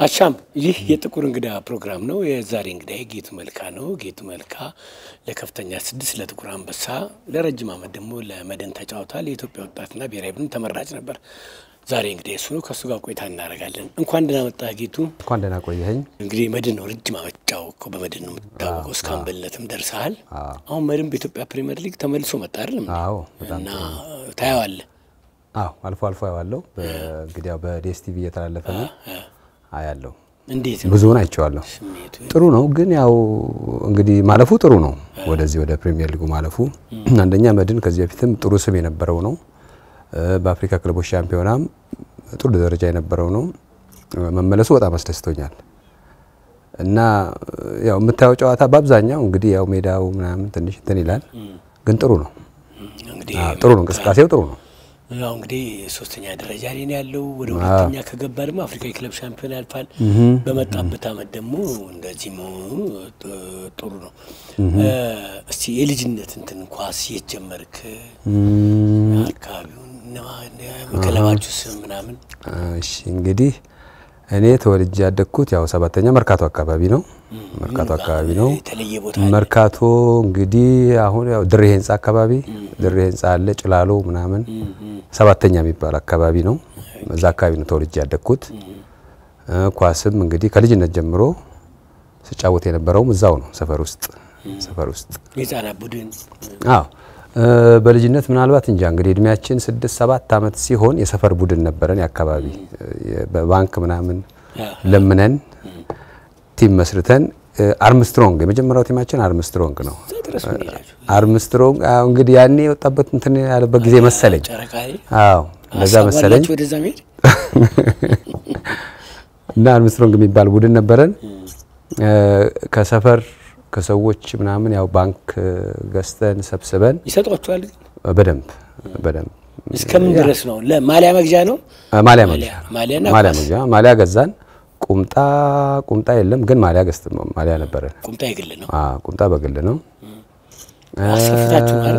አሻም ይህ የጥቁር እንግዳ ፕሮግራም ነው። የዛሬ እንግዳ ጌቱ መልካ ነው። ጌቱ መልካ ለከፍተኛ ስድስት ለጥቁር አንበሳ ለረጅም ዓመት ደግሞ ለመድን ተጫውቷል። የኢትዮጵያ ወጣትና ብሔራዊ ቡድን ተመራጭ ነበር። ዛሬ እንግዲህ እሱ ነው። ከእሱ ጋር ቆይታ እናደርጋለን። እንኳን ደህና መጣህ ጌቱ። እንኳን ደህና ቆየኸኝ። እንግዲህ መድን ነው ረጅም ዓመት ጫወትከው። በመድን ነው የምትታወቀው። እስከ አምበልነትም ደርሰሃል። አሁን መድን በኢትዮጵያ ፕሪሚየር ሊግ ተመልሶ መጣ አይደለም አዎ በጣም እና ታየዋለህ። አዎ አልፎ አልፎ አየዋለሁ። እንግዲህ ያው በዲኤስቲቪ እየተላለፈ ነው አያለሁ። እንዴት ነው ብዙውን አይቼዋለሁ። ስሜቱ? ጥሩ ነው፣ ግን ያው እንግዲህ ማለፉ ጥሩ ነው። ወደዚህ ወደ ፕሪሚየር ሊጉ ማለፉ አንደኛ መድን ከዚህ በፊትም ጥሩ ስም የነበረው ነው። በአፍሪካ ክለቦች ሻምፒዮናም ጥሩ ደረጃ የነበረው ነው። መመለሱ በጣም አስደስቶኛል እና ያው የምታየው ጨዋታ በአብዛኛው እንግዲህ ያው ሜዳው ምናምን ትንሽ እንትን ይላል፣ ግን ጥሩ ነው። እንግዲህ አዎ፣ ጥሩ ነው። እንቅስቃሴው ጥሩ ነው። ያው እንግዲህ ሶስተኛ ደረጃ ላይ ነው ያለው። ወደ ሁለተኛ ከገባ ደግሞ አፍሪካ የክለብ ሻምፒዮን ያልፋል። በመጣበት አመት ደግሞ እንደዚህ መሆኑ ጥ- ጥሩ ነው። እስቲ የልጅነት እንትን ኳስ የት ጀመርክ? አካባቢውን እነማን- ክለባችሁ ስም ምናምን? እሺ እንግዲህ እኔ ተወልጄ ያደግኩት ያው ሰባተኛ መርካቶ አካባቢ ነው። መርካቶ አካባቢ ነው። የተለየ ቦታ መርካቶ እንግዲህ አሁን ያው ድሬ ህንጻ አካባቢ ድሬ ህንጻ አለ ጭላሎ ምናምን ሰባተኛ የሚባል አካባቢ ነው። እዛ አካባቢ ነው ተወልጄ ያደግኩት። እ ኳስም እንግዲህ ከልጅነት ጀምሮ ስጫወት የነበረውም እዛው ነው ሰፈር ውስጥ ሰፈር ውስጥ የህጻናት ቡድን አዎ እ በልጅነት ምናልባት እንጃ እንግዲህ እድሜያችን ስድስት ሰባት አመት ሲሆን የሰፈር ቡድን ነበረን። የአካባቢ እ በባንክ ምናምን ለምነን ቲም መስርተን እ አርምስትሮንግ የመጀመሪያው ቲማችን አርምስትሮንግ ነው። እዛ ድረስ ምን ሄዳችሁ? አርምስትሮንግ አዎ እንግዲህ ያኔ የወጣበት እንትን ያለበት ጊዜ መሰለኝ። ጨረቃ ላይ አዎ እንደዛ ሀሳብ መሰለኝ አላችሁ ወደዛ መሄድ? እና አርምስትሮንግ የሚባል ቡድን ነበረን። እ ከሰፈር ከሰዎች ምናምን ያው ባንክ ገዝተን ሰብስበን ይሰጧችኋል? በደንብ በደንብ እስከምን ድረስ ነው? ለማሊያ መግዣ ነው? ማሊያ መግዣ ማሊያና ማሊያ ኳስ? መግዣ ማሊያ ገዛን። ቁምጣ ቁምጣ የለም ግን ማሊያ ገዝት ማሊያ ነበረን። ቁምጣ የግል ነው። አዎ ቁምጣ በግል ነው። አሰፍታችሁ አይደል?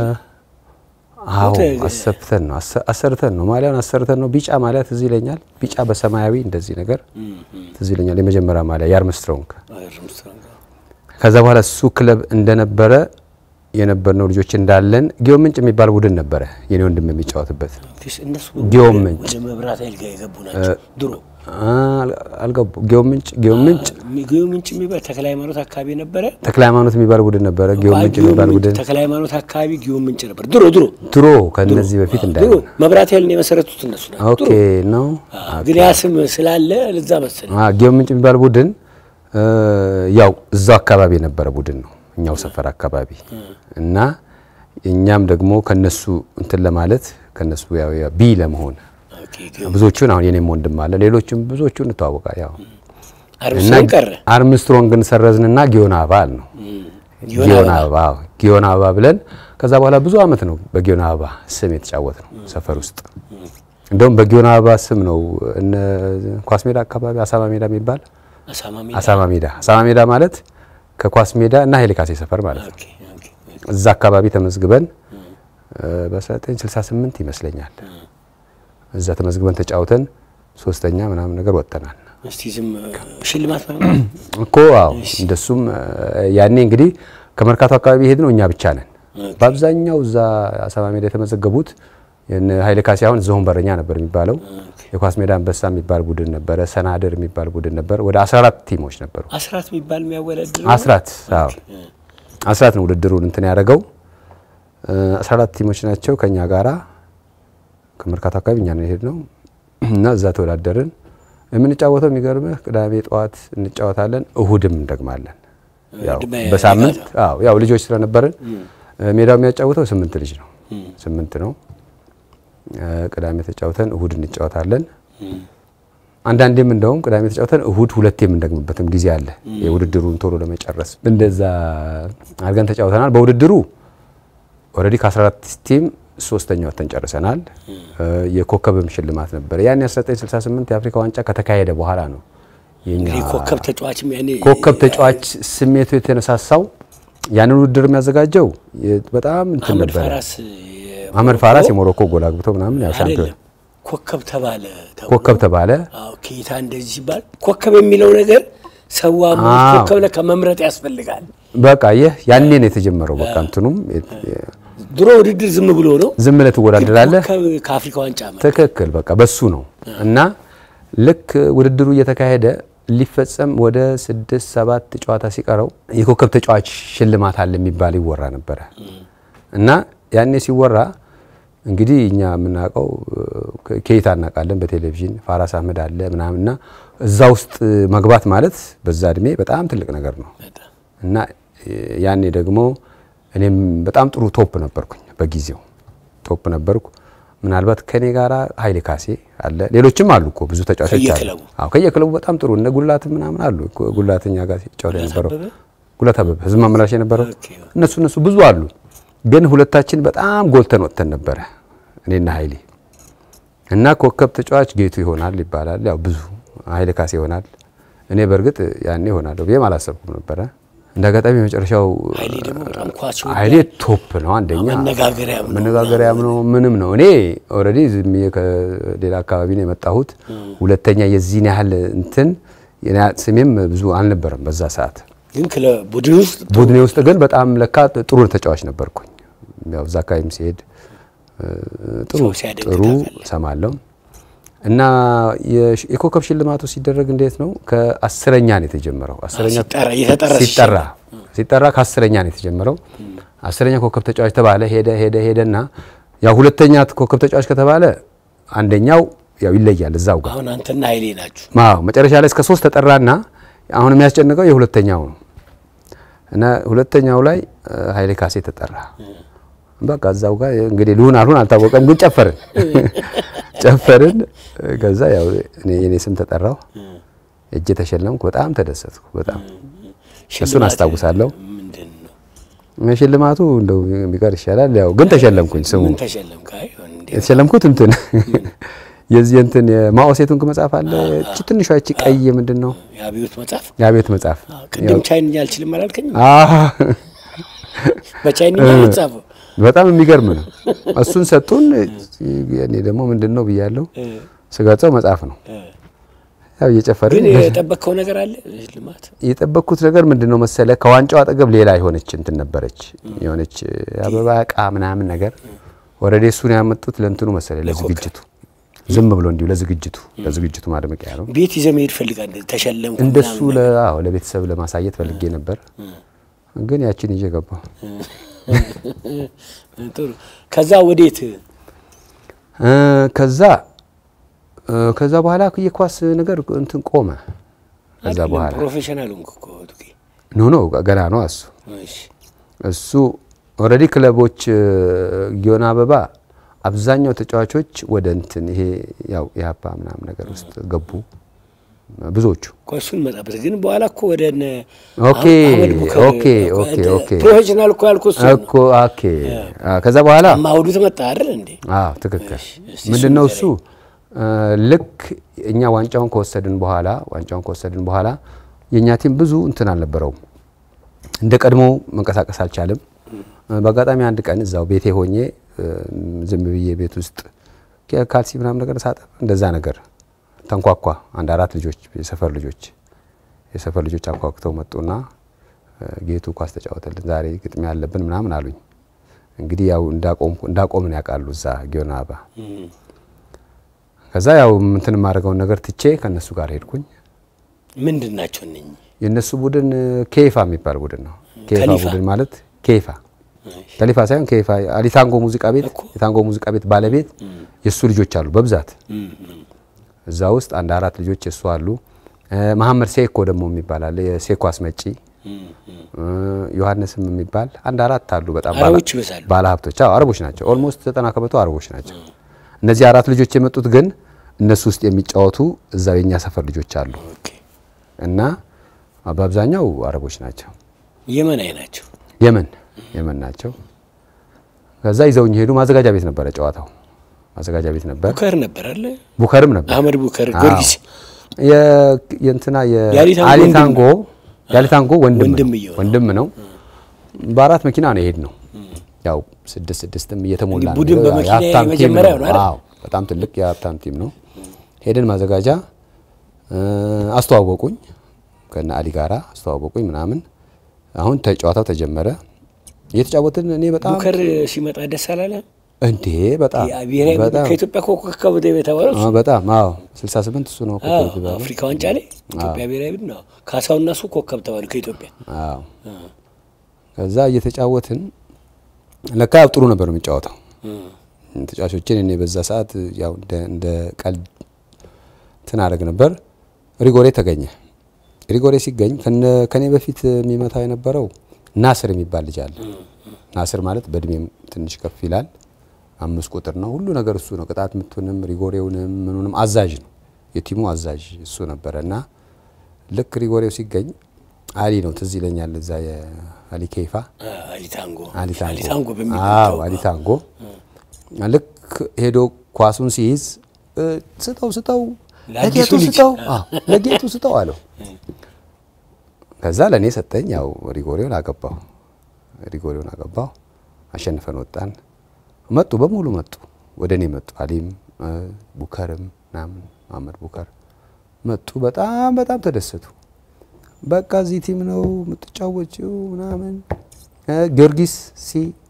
አዎ ቁምጣ የግል። አሰፍተን ነው አሰ- አሰርተን ነው ማሊያን አሰርተን ነው። ቢጫ ማሊያ ትዝ ይለኛል። ቢጫ በሰማያዊ እንደዚህ ነገር ትዝ ይለኛል። የመጀመሪያ ማሊያ የአርምስትሮንግ አርምስትሮንግ። ከዛ በኋላ እሱ ክለብ እንደነበረ የነበርነው ልጆች እንዳለን ጊዮን ምንጭ የሚባል ቡድን ነበረ የኔ ወንድም የሚጫወትበት ፊስ- እነሱ ጊዮን ምንጭ ወደ መብራት ኃይል ጋር የገቡ ናቸው። ድሮ አ- አልገቡ ጊዮን ምንጭ ጊዮን ምንጭ ጊዮን ምንጭ የሚባል ተክለ ሃይማኖት አካባቢ ነበረ። ተክለ ሃይማኖት የሚባል ቡድን ነበረ። ጊዮን ምንጭ ጊዮን የሚባል ምንጭ ቡድን ተክለ ሃይማኖት አካባቢ ጊዮን ምንጭ ነበር። ድሮ ድሮ ድሮ ከነዚህ በፊት ድሮ እንዳይሆን መብራት ኃይልን የመሰረቱት እነሱ ናቸው። ኦኬ ነው። አዎ፣ ግን ያ ስም ስላለ ለዛ መሰለኝ። አ ጊዮን ምንጭ የሚባል ቡድን እ ያው እዛው አካባቢ የነበረ ቡድን ነው፣ እኛው ሰፈር አካባቢ እና እኛም ደግሞ ከነሱ እንትን ለማለት ከነሱ ያው ያው ቢ ለመሆን ኦኬ፣ ጊዮን ብዙዎቹን አሁን የኔም ወንድም አለ ሌሎችም ብዙዎቹን እንተዋወቃ ያው እና አርምስትሮንግ ቀረ። አርምስትሮንግን ሰረዝንና ጊዮን አበባ አል ነው ጊዮን ጊዮን አበባ። አበባ አዎ፣ ጊዮን አበባ ብለን ከዛ በኋላ ብዙ አመት ነው በጊዮን አበባ ስም የተጫወት ነው ሰፈር ውስጥ። እንደውም በጊዮን አበባ ስም ነው እነ ኳስ ሜዳ አካባቢ አሳማ ሜዳ የሚባል አሳማ ሜዳ። አሳማ ሜዳ አሳማ ሜዳ ማለት ከኳስ ሜዳ እና ኃይሌ ካሴ ሰፈር ማለት ነው። ኦኬ፣ ኦኬ። እዛ አካባቢ ተመዝግበን እ በ1968 ይመስለኛል እዛ ተመዝግበን ተጫውተን ሶስተኛ ምናምን ነገር ወጥተናል። እስቲ ዝም ሽልማት ምናምን እኮ አዎ እንደሱም እ ያኔ እንግዲህ ከመርካቶ አካባቢ ሄድ ነው እኛ ብቻ ነን። በአብዛኛው እዛ አሳማ ሜዳ የተመዘገቡት የነ ኃይለ ካሴ አሁን ዝሆን በረኛ ነበር የሚባለው። የኳስ ሜዳ አንበሳ የሚባል ቡድን ነበረ። ሰናድር የሚባል ቡድን ነበር። ወደ 14 ቲሞች ነበሩ። አስራት የሚባል የሚያወዳድር አስራት አዎ አስራት ነው ውድድሩን እንትን ያደረገው። እ 14 ቲሞች ናቸው ከኛ ጋራ ከመርካቶ አካባቢ እኛ ነው የሄድነው እና እዛ ተወዳደርን። የምንጫወተው የሚገርምህ ቅዳሜ ጠዋት እንጫወታለን፣ እሁድም እንደግማለን። ያው ድመ- በሳምንት አዎ ያው ልጆች ስለነበርን እ ሜዳው የሚያጫውተው ስምንት ልጅ ነው ስምንት ነው። እ ቅዳሜ ተጫውተን እሁድ እንጫወታለን። አንዳንዴም እንደውም ቅዳሜ ተጫውተን እሁድ ሁለት የምንደግምበትም ጊዜ አለ። የውድድሩን ቶሎ ለመጨረስ እንደዛ አድርገን ተጫውተናል። በውድድሩ ኦልሬዲ ከ14 ቲም ሶስተኛ ወጥተን ጨርሰናል። እ የኮከብም ሽልማት ነበር። ያን 1968 የአፍሪካ ዋንጫ ከተካሄደ በኋላ ነው የኛ እንግዲህ ኮከብ ተጫዋችም ያኔ ኮከብ ተጫዋች ስሜቱ የተነሳሳው ያንን ውድድር የሚያዘጋጀው የ- በጣም እንትን አህመድ ነበረ። ፋራስ አህመድ ፋራስ የሞሮኮ ጎል አግብቶ ምናምን ያው ሻምፒዮን አይደለም ኮከብ ተባለ ተብሎ ኮከብ ተባለ። አዎ ኬታ እንደዚህ ሲባል ኮከብ የሚለው ነገር ሰዋ አዎ። ኮከብ ለካ መምረጥ ያስፈልጋል። በቃ ይህ ያኔ ነው የተጀመረው። በቃ እንትኑም ድሮ ውድድር ዝም ብሎ ነው። ዝም ብለህ ትወዳደራለህ። ኮከብ ከአፍሪካ ዋንጫ መ ትክክል በቃ በሱ ነው እና ልክ ውድድሩ እየተካሄደ ሊፈጸም ወደ ስድስት ሰባት ጨዋታ ሲቀረው የኮከብ ተጫዋች ሽልማት አለ የሚባል ይወራ ነበረ እና ያኔ ሲወራ እንግዲህ እኛ የምናውቀው ኬይታ እናውቃለን በቴሌቪዥን ፋራስ አህመድ አለ ምናምን እና እዛ ውስጥ መግባት ማለት በዛ እድሜ በጣም ትልቅ ነገር ነው በጣም እና ያኔ ደግሞ እኔም በጣም ጥሩ ቶፕ ነበርኩኝ። በጊዜው ቶፕ ነበርኩ። ምናልባት ከኔ ጋራ ኃይሌ ካሴ አለ፣ ሌሎችም አሉ እኮ ብዙ ተጫዋቾች አሉ። ከየክለቡ? አዎ ከየክለቡ በጣም ጥሩ እነ ጉላት ምናምን አሉ። ጉላተኛ ጋር ሲጫወት የነበረው አበበ? ጉላት አበበ ህዝብ ማመላሽ የነበረው ኦኬ። እነሱ እነሱ ብዙ አሉ። ግን ሁለታችን በጣም ጎልተን ወጥተን ነበረ እኔና ኃይሌ እና ኮከብ ተጫዋች ጌቱ ይሆናል ይባላል። ያው ብዙ ኃይሌ ካሴ ይሆናል። እኔ በእርግጥ ያኔ ይሆናለሁ ብዬም አላሰብኩም ነበረ። እንደ አጋጣሚ የመጨረሻው ኃይሌ ደግሞ በጣም ኳስ ይወዳል። ኃይሌ ቶፕ ነው። አንደኛ መነጋገሪያም ነው። መነጋገሪያም ነው ምንም ነው። እኔ ኦልሬዲ ዝም ብዬ ከሌላ አካባቢ ነው የመጣሁት። ሁለተኛ የዚህን ያህል እንትን የኔ ስሜም ብዙ አልነበረም በዛ ሰዓት። ግን ክለብ ቡድን ውስጥ ቡድኔ ውስጥ ግን በጣም ለካ ጥሩ ተጫዋች ነበርኩኝ። ያው እዛ አካባቢም ሲሄድ እ፣ ጥሩ ሰው ሲያደንቅ ጥሩ ታውቃለህ። ሰማለሁ እና የሽ- የኮከብ ሽልማቱ ሲደረግ እንዴት ነው? ከአስረኛ ነው የተጀመረው። አስረኛ ሲጠራ እየተጠራ ሲጠራ ሲጠራ ከአስረኛ ነው የተጀመረው። አስረኛ ኮከብ ተጫዋች ተባለ። ሄደ ሄደ ሄደና ያው ሁለተኛ ኮከብ ተጫዋች ከተባለ አንደኛው ያው ይለያል እዛው ጋር አሁን አንተና ኃይሌ ናችሁ። አዎ መጨረሻ ላይ እስከ ሶስት ተጠራና አሁን የሚያስጨንቀው የሁለተኛው ነው እና ሁለተኛው ላይ እ፣ ኃይሌ ካሴ ተጠራ። በቃ እዛው ጋር እንግዲህ ልሁን አልሁን አልታወቀም፣ ግን ጨፈርን ጨፈርን። ከዛ ያው እኔ የኔ ስም ተጠራው፣ እጄ ተሸለምኩ። በጣም ተደሰትኩ። በጣም እሱን ሽልማት አስታውሳለሁ። ምንድን ነው? ሽልማቱ እንደው ቢቀር ይሻላል። ያው ግን ተሸለምኩኝ። ስሙ ምን ተሸለምክ? አይ እንዴ የተሸለምኩት እንትን የዚህ እንትን የማኦ ሴቱንግ መጽሐፍ አለ። እቺ ትንሿ እቺ ቀይ ምንድን ነው የአብዮት መጽሐፍ የአቤት መጽሐፍ ቅድም ቻይንኛ አልችልም አላልከኝም? አዎ በቻይንኛ ነው የተጻፈው። በጣም የሚገርም ነው። እሱን ሰጡን። እኔ ደግሞ ምንድን ነው ብያለሁ። ስገልጸው መጽሐፍ ነው። ያው እየጨፈርን ግን የጠበቅከው ነገር አለ ሽልማት? የጠበቅኩት ነገር ምንድን ነው መሰለ፣ ከዋንጫው አጠገብ ሌላ የሆነች እንትን ነበረች፣ የሆነች አበባ እቃ ምናምን ነገር ወረዴ እሱን ያመጡት ለእንትኑ መሰለ፣ ለዝግጅቱ ዝም ብሎ እንዲሁ ለዝግጅቱ ለዝግጅቱ ማድመቂያ ነው። ቤት ይዘህ መሄድ ፈልጋል ተሸለምኩ እንደሱ ምናምን ለ- አዎ ለቤተሰብ ለማሳየት ፈልጌ ነበር፣ ግን ያችን ይዤ ገባሁ። ጥሩ። ከዛ ወዴት እ፣ ከዛ እ፣ ከዛ በኋላ የኳስ ነገር እንትን ቆመ። ከዛ አይደለም፣ በኋላ ፕሮፌሽናል ሆንክ እኮ ቱኬ። ኖ ኖ ገና ነው እሱ እሺ እሱ ኦልሬዲ ክለቦች እ፣ ጊዮን አበባ አብዛኛው ተጫዋቾች ወደ እንትን ይሄ ያው የሀፓ ምናምን ነገር ውስጥ ገቡ ብዙዎቹ። ቆይ እሱን መጣበት ግን በኋላ እኮ ወደ እነ ኦኬ አህመድ ቡከር ኦኬ ኦኬ ኦኬ ፕሮፌሽናል እኮ ያልኩህ እሱ ነው። እኮ ኦኬ አ፣ ከዛ በኋላ ማውዱ ተመጣ አይደል እንዴ? አዎ ትክክል። እስቲ ምንድን ነው እሱን እሱ እ፣ ልክ እኛ ዋንጫውን ከወሰድን በኋላ ዋንጫውን ከወሰድን በኋላ የእኛ ቲም ብዙ እንትን አልነበረውም፣ እንደ ቀድሞ መንቀሳቀስ አልቻለም። እ፣ በአጋጣሚ አንድ ቀን እዛው ቤቴ ሆኜ እ፣ ዝም ብዬ ቤት ውስጥ ke- ካልሲ ምናምን ነገር ሳጠብ እንደዛ ነገር ተንኳኳ። አንድ አራት ልጆች የሰፈር ልጆች የሰፈር ልጆች አንኳኩተው መጡና እ፣ ጌቱ ኳስ ተጫወተልን ዛሬ ግጥሚያ ያለብን ምናምን አሉኝ። እንግዲህ ያው እንዳቆምኩ እንዳቆምን ያውቃሉ እዛ ጊዮን አበባ እም። ከዛ ያው እንትን የማደርገውን ነገር ትቼ ከነሱ ጋር ሄድኩኝ። ምንድን ናቸው እነኚህ? የነሱ ቡድን ኬፋ የሚባል ቡድን ነው። ኬፋ ከሊፋ? ቡድን ማለት ኬፋ ከሊፋ ሳይሆን ኬፋ አሊታንጎ ሙዚቃ ቤት እኮ። የታንጎ ሙዚቃ ቤት ባለቤት የእሱ ልጆች አሉ በብዛት እም፣ እም። እዛ ውስጥ አንድ አራት ልጆች የእሱ አሉ። እ፣ መሐመድ ሴኮ ደግሞ የሚባል አለ የሴኮ አስመጪ እም፣ እም። እ፣ ዮሐንስም የሚባል አንድ አራት አሉ። በጣም አረቦች ይበዛሉ። ባለ ሀብቶች አዎ አረቦች ናቸው። ኦልሞስት ዘጠና ከመቶ አረቦች ናቸው። እነዚህ አራት ልጆች የመጡት ግን እነሱ ውስጥ የሚጫወቱ እዛው የኛ ሰፈር ልጆች አሉ ኦኬ። እና በአብዛኛው አረቦች ናቸው። የመናዊ ናቸው። የመን የመን ናቸው። ከዛ ይዘውኝ ሄዱ። ማዘጋጃ ቤት ነበረ ጨዋታው፣ ማዘጋጃ ቤት ነበር። ቡከር ነበር አለ ቡከርም ነበር። አህመድ ቡከር ጊዮርጊስ የ- የእንትና የአሊታንጎ የአሊታንጎ የአሊታንጎ ወንድም ነው ወንድምየው ነው። ወንድም ነው። በአራት መኪና ነው የሄድ ነው። ያው ስድስት ስድስትም እየተሞላ እንግዲህ ቡድን ነው። በመኪና የሀብታም ቲም የመጀመሪያው ነው አይደል? አዎ በጣም ትልቅ የሀብታም ቲም ነው። ሄደን ማዘጋጃ እ፣ አስተዋወቁኝ ከነ አሊ ጋራ አስተዋወቁኝ ምናምን። አሁን ተጫዋታው ተጀመረ። እየተጫወትን እኔ በጣም ቡከር ሲመጣ ደስ አላለ? እንዴ በጣም ብሔራዊ ቡድን በጣም ከኢትዮጵያ ኮከብ የተባለው እሱ አዎ፣ በጣም አዎ 68 እሱ ነው አዎ፣ ኮከብ የተባለው። አፍሪካ ዋንጫ ላይ ኢትዮጵያ ብሔራዊ ቡድን ነው። ካሳውና እሱ ኮከብ ተባሉ ከኢትዮጵያ። አዎ ከዛ እየተጫወትን ለካ ያው ጥሩ ነበር የሚጫወተው ተጫዋቾችን እኔ በዛ ሰዓት ያው እንደ እንደ ቀልድ እንትን አደረግ ነበር። ሪጎሬ ተገኘ። ሪጎሬ ሲገኝ ከነ ከኔ በፊት የሚመታ የነበረው ናስር የሚባል ልጅ አለ። ናስር ማለት በእድሜም ትንሽ ከፍ ይላል። አምስት ቁጥር ነው። ሁሉ ነገር እሱ ነው። ቅጣት ምቱንም ሪጎሬውንም ምኑንም አዛዥ ነው። የቲሙ አዛዥ እሱ ነበረ እና ልክ ሪጎሬው ሲገኝ አሊ ነው ትዝ ይለኛል። እዛ የአሊ ኬይፋ አሊታንጎ አሊታንጎ አሊታንጎ አዎ በሚባለው አሊታንጎ ልክ ሄዶ ኳሱን ሲይዝ እ፣ ስጠው ስጠው ለአዲሱ ለጌቱ ልጅ። ስጠው አዎ ለጌቱ ስጠው አለው። ከዛ ለእኔ ሰጠኝ። ያው ሪጎሬውን አገባው ሪጎሬውን አገባው። አሸንፈን ወጣን። መጡ በሙሉ መጡ፣ ወደ እኔ መጡ። አሊም እ፣ ቡከርም ምናምን መሀመድ ቡከር መጡ። በጣም በጣም ተደሰቱ። በቃ እዚህ ቲም ነው የምትጫወችው ምናምን እ፣ ጊዮርጊስ ሲ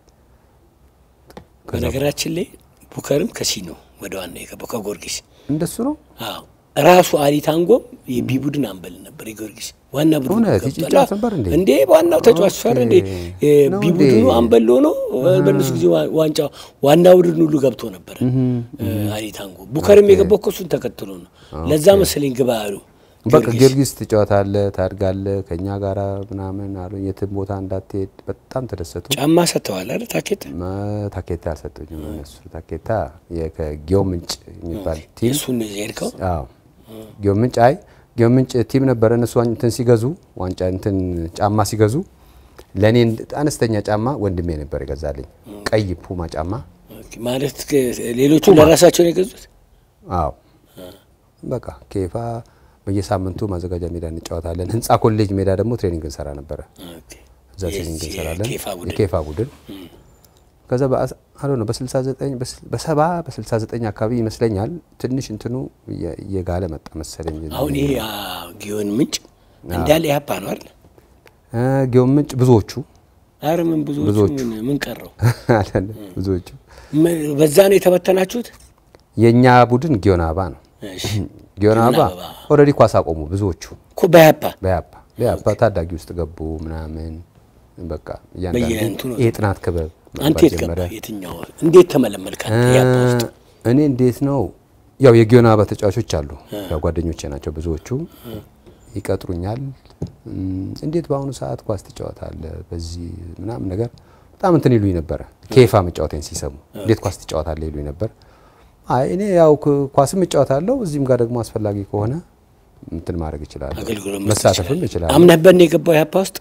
በነገራችን ላይ ቡከርም ከሲ ነው ወደ ዋና የገባው ከጊዮርጊስ። እንደሱ ነው። አዎ ራሱ አሊታንጎም የቢ ቡድን አንበል ነበር የጊዮርጊስ ዋና ቡድን እውነት? ገብቷል። ይጫወት ነበር እንዴ? እንዴ ዋናው ተጫዋች እሱ አይደል እንዴ? ኦኬ። ነው ቢ እንዴ? ቡድኑ አንበል ሆኖ በእነሱ ጊዜ ዋ- ዋንጫ ዋና ቡድን ሁሉ ገብቶ ነበረ አሊታንጎ። ቡከርም የገባው እኮ እሱን ተከትሎ ነው። ለዛ መሰለኝ ግባ ያሉ በቃ ጊዮርጊስ። ጊዮርጊስ ትጫወታለህ፣ ታድጋለህ ከኛ ጋራ ምናምን አሉኝ። የትም ቦታ እንዳትሄድ በጣም ተደሰቱ። ጫማ ሰጥተዋል አይደል ታኬት መ- ታኬታ አልሰጡኝም እነሱ። ታኬታ የ- ከጊዮን ምንጭ የሚባል ቲም የእሱን የሄድከው አዎ ጊዮን ምንጭ አይ ጊዮን ምንጭ ቲም ነበረ። እነሱ ዋን- እንትን ሲገዙ ዋንጫ እንትን ጫማ ሲገዙ ለእኔ እንድ- አነስተኛ ጫማ ወንድሜ ነበር የገዛልኝ፣ ቀይ ፑማ ጫማ። ኦኬ፣ ማለት ከ- ሌሎቹ ለራሳቸው ነው የገዙት። አዎ በቃ ኬፋ በየሳምንቱ ማዘጋጃ ሜዳ እንጫወታለን። ህንጻ ኮሌጅ ሜዳ ደግሞ ትሬኒንግ እንሰራ ነበረ። ኦኬ። እዛ ትሬኒንግ የዚህ እንሰራለን። የኬፋ ቡድን የኬፋ ቡድን ከዛ አሎ ነው በ69 በሰባ በ69 አካባቢ ይመስለኛል ትንሽ እንትኑ እየ- እየጋለ መጣ መሰለኝ። አሁን ይሄ አ፣ ጊዮን ምንጭ እንዳለ ያፓ ነው አይደል? እ፣ ጊዮን ምንጭ ብዙዎቹ አረ ምን ብዙዎቹ ብዙዎቹ። ምን ምን ቀረው? አይደለም ብዙዎቹ ምን- በዛ ነው የተበተናችሁት? የእኛ ቡድን ጊዮን አበባ ነው። እሺ ጊዮን አበባ አበባ። ኦልሬዲ ኳስ አቆሙ ብዙዎቹ እኮ በያፓ በያፓ በያፓ ታዳጊ ውስጥ ገቡ ምናምን በቃ እያንዳንዱ በየእንትኑ ይሄ ጥናት ክበብ አንተ መባል የት ጀመረ። ገባህ? የትኛው እንዴት ተመለመልክ? አንተ ያፓ ውስጥ እኔ እንዴት ነው ያው የጊዮን አበባ ተጫዋቾች አሉ፣ ያው ጓደኞቼ ናቸው ብዙዎቹ። ይቀጥሩኛል። እም፣ እንዴት በአሁኑ ሰዓት ኳስ ትጫወታለህ በዚህ ምናምን ነገር በጣም እንትን ይሉኝ ነበረ። ኬፋ መጫወቴን ሲሰሙ እንዴት ኳስ ትጫወታለህ ይሉኝ ነበር። አይ እኔ ያው ክ- ኳስም እጫወታለሁ እዚህም ጋር ደግሞ አስፈላጊ ከሆነ እንትን ማድረግ እችላለሁ፣ አገልግሎት መስጠት መሳተፍም ይችላል። እችላለሁ። አምነህበት ነው የገባው ያፓ ውስጥ?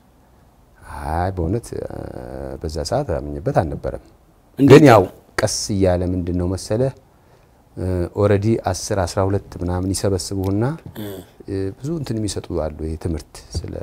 አይ በእውነት እ፣ በዛ ሰዓት አምኜበት አልነበረም። እንዴት ግን ያው ቀስ እያለ ምንድን ነው መሰለ ኦልሬዲ 10 12 ምናምን ይሰበስቡና እ፣ ብዙ እንትን የሚሰጡ አሉ። ይሄ ትምህርት ስለ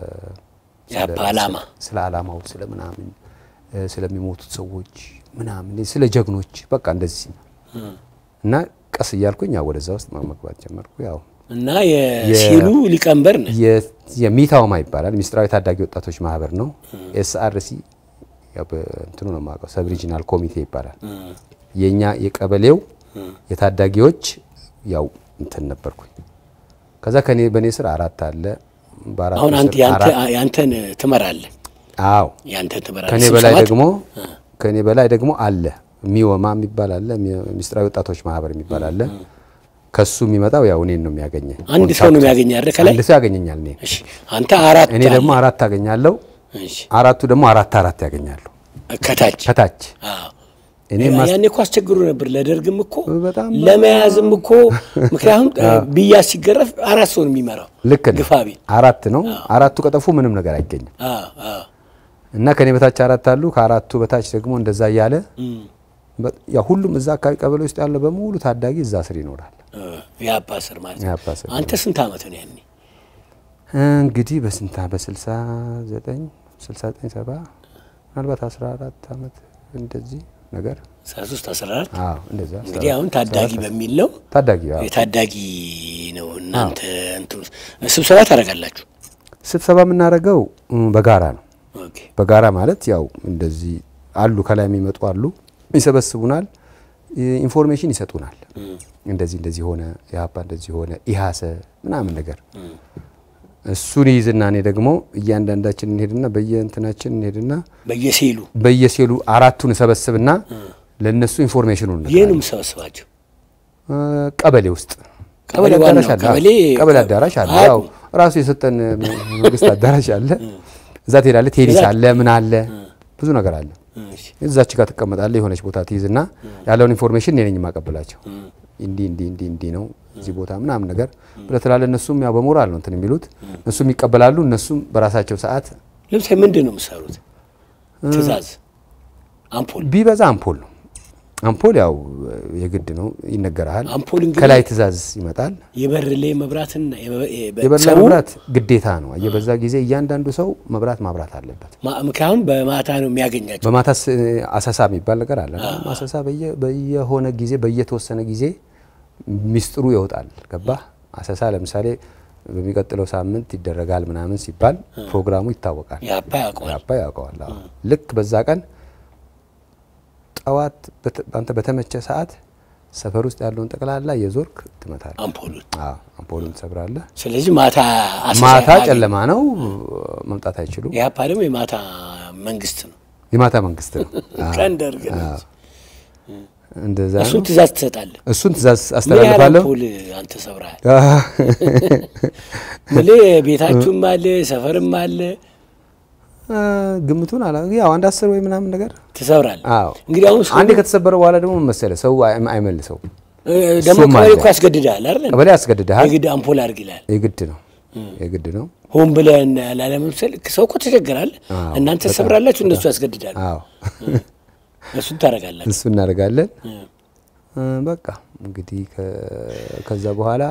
የአባ ዓላማ ስለ ዓላማው ስለ ምናምን እ፣ ስለሚሞቱት ሰዎች ምናምን ስለ ጀግኖች በቃ እንደዚህ እና ቀስ እያልኩኝ ያው ወደዛ ውስጥ መግባት ጀመርኩ። ያው እና የሲሉ ሊቀመንበር ነህ። የ- የሚታወማ ይባላል ሚስጥራዊ ታዳጊ ወጣቶች ማህበር ነው። ኤስአርሲ ያው በእንትኑ ነው የማውቀው ሰብ ሪጂናል ኮሚቴ ይባላል። የኛ የቀበሌው የታዳጊዎች ያው እንትን ነበርኩኝ። ከዛ ከኔ በኔ ስር አራት አለ። በአራቱ አሁን አንተ ስር ያንተ አራት- ያንተን ትመራለህ። አዎ ያንተን ትመራለህ። ከኔ በላይ ስብሰባት? ደግሞ ከኔ በላይ ደግሞ አለ ሚወማ የሚባል አለ ሚ- ሚስጥራዊ ወጣቶች ማህበር የሚባል አለ። ከሱ የሚመጣው ያው እኔን ነው የሚያገኘኝ። አንድ ሰው ነው የሚያገኘህ አይደል? ከላይ አንድ ሰው ያገኘኛል እኔን። እሺ፣ አንተ አራት እኔ ደግሞ አራት አገኛለሁ። እሺ፣ አራቱ ደግሞ አራት አራት ያገኛሉ ከታች ከታች አዎ። እኔ ማስ ያኔ እኮ አስቸግሮ ነበር ለደርግም እኮ በጣም ለመያዝም እኮ ምክንያቱም ብያስ ሲገረፍ አራት ሰው ነው የሚመራው። ልክ ነው። ግፋ ቢል አራት ነው። አራቱ ቀጠፉ ምንም ነገር አይገኝም። አዎ፣ አዎ። እና ከኔ በታች አራት አሉ። ከአራቱ በታች ደግሞ እንደዛ እያለ እም፣ በ- ያ ሁሉም እዛ አካባቢ ቀበሌ ውስጥ ያለ በሙሉ ታዳጊ እዛ ስር ይኖራል። እ፣ የአባ ስር ማለት ነው። የአባ ስር አንተ ስንት ዓመት ነው ያኔ? እንግዲህ በስንታ በስልሳ ዘጠኝ ስልሳ ዘጠኝ ሰባ ምናልባት አስራ አራት አመት እንደዚህ ነገር አስራ ሶስት አስራ አራት አዎ እንደዛ እንግዲህ አሁን ታዳጊ በሚል ነው ታዳጊ አዎ። የታዳጊ ነው እናንተ እንትኑ ስብሰባ ታደርጋላችሁ። ስብሰባ የምናደርገው እም፣ በጋራ ነው። ኦኬ በጋራ ማለት ያው እንደዚህ አሉ ከላይ የሚመጡ አሉ፣ ይሰበስቡናል፣ ኢ- ኢንፎርሜሽን ይሰጡናል። እንደዚህ እንደዚህ ሆነ፣ የሀፓ እንደዚህ ሆነ፣ ኢሃሰ ምናምን ነገር እሱን ይይዝና እኔ ደግሞ እያንዳንዳችን እንሄድና በየእንትናችን እንሄድና በየሴሉ በየሴሉ አራቱን እሰበስብና ለእነሱ ኢንፎርሜሽኑን ይህ ነው እነግራለሁ። የምሰበስባቸው። እ፣ ቀበሌ ውስጥ ቀበሌ ቀበሌ አዳራሽ ዋናው አለ። ቀበሌ ቀበሌ አዳራሽ አለ። ያው አያውቁም። ራሱ የሰጠን መንግስት አዳራሽ አለ። እዛ ትሄዳለህ። ቴኒስ እዛ- አለ፣ ምን አለ፣ ብዙ ነገር አለ። እሺ እዛች ጋር ትቀመጣለህ። የሆነች ቦታ ትይዝና ያለውን ኢንፎርሜሽን እኔ ነኝ የማቀብላቸው። እንዲህ እንዲህ እንዲህ እንዲህ ነው እዚህ ቦታ ምናምን ነገር ብለህ ትላለህ። እነሱም ያው በሞራል ነው እንትን የሚሉት እነሱም ይቀበላሉ። እነሱም በራሳቸው ሰዓት ለምሳሌ ምንድን ነው የምሰሩት? ትእዛዝ አምፖል ቢበዛ አምፖል ነው። አምፖል ያው የግድ ነው ይነገርሃል። አምፖል እንግዲህ ከላይ ትእዛዝ ይመጣል። የበር ላይ መብራትና የበ- የበ- የበላ ሰው መብራት ግዴታ ነው። የበዛ ጊዜ እያንዳንዱ ሰው መብራት ማብራት አለበት። ማ- ምክንያቱም በማታ ነው የሚያገኛቸው። በማታ ስ- አሰሳ የሚባል ነገር አለ። አሰሳ በየ- በየሆነ ጊዜ በየተወሰነ ጊዜ ሚስጥሩ ይወጣል። ገባህ? አሰሳ ለምሳሌ በሚቀጥለው ሳምንት ይደረጋል ምናምን ሲባል ፕሮግራሙ ይታወቃል። የአባ ያውቀዋል። ያባ ያውቀዋል። አዎ። ልክ በዛ ቀን ጠዋት በተ- አንተ በተመቸ ሰዓት ሰፈር ውስጥ ያለውን ጠቅላላ የዞርክ ትመታለህ። አምፖሉን አዎ፣ አምፖሉን ትሰብራለህ። ስለዚህ ማታ አሰሳ ማታ ያገኝ- ጨለማ ነው፣ መምጣት አይችሉም። የአፓ ደግሞ የማታ መንግስት ነው። የማታ መንግስት ነው። አዎ፣ ቀን ደርግ ነው። አዎ። እንደዛ እሱን ነው። ትእዛዝ ትሰጣለህ። እሱን ትእዛዝ ምን ያህል አስተላልፋለሁ። አምፖል አንተ ሰብረሃል? ምል ቤታችሁም አለ ሰፈርም አለ አ፣ ግምቱን አላ ያው አንድ አስር ወይ ምናምን ነገር ትሰብራለህ። አዎ። እንግዲህ አሁን ሰው አንዴ ከተሰበረ በኋላ ደግሞ ምን መሰለህ ሰው አይ- አይመልሰው። እ፣ ደግሞ እሱም ቀበሌ አለ። እኮ ያስገድዳል አይደል? ቀበሌ ያስገድድሃል። የግድ አምፖል አድርግ ይላል። የግድ ነው የግድ ነው። ሆን ብለህ ላለመምሰል ሰው እኮ ተቸገራል። አዎ፣ እናንተ ሰብራላችሁ፣ እነሱ ያስገድዳሉ። አዎ እሱን ታደርጋላችሁ። እሱ እናደርጋለን። እ። እ፣ በቃ እንግዲህ ከ- ከዛ በኋላ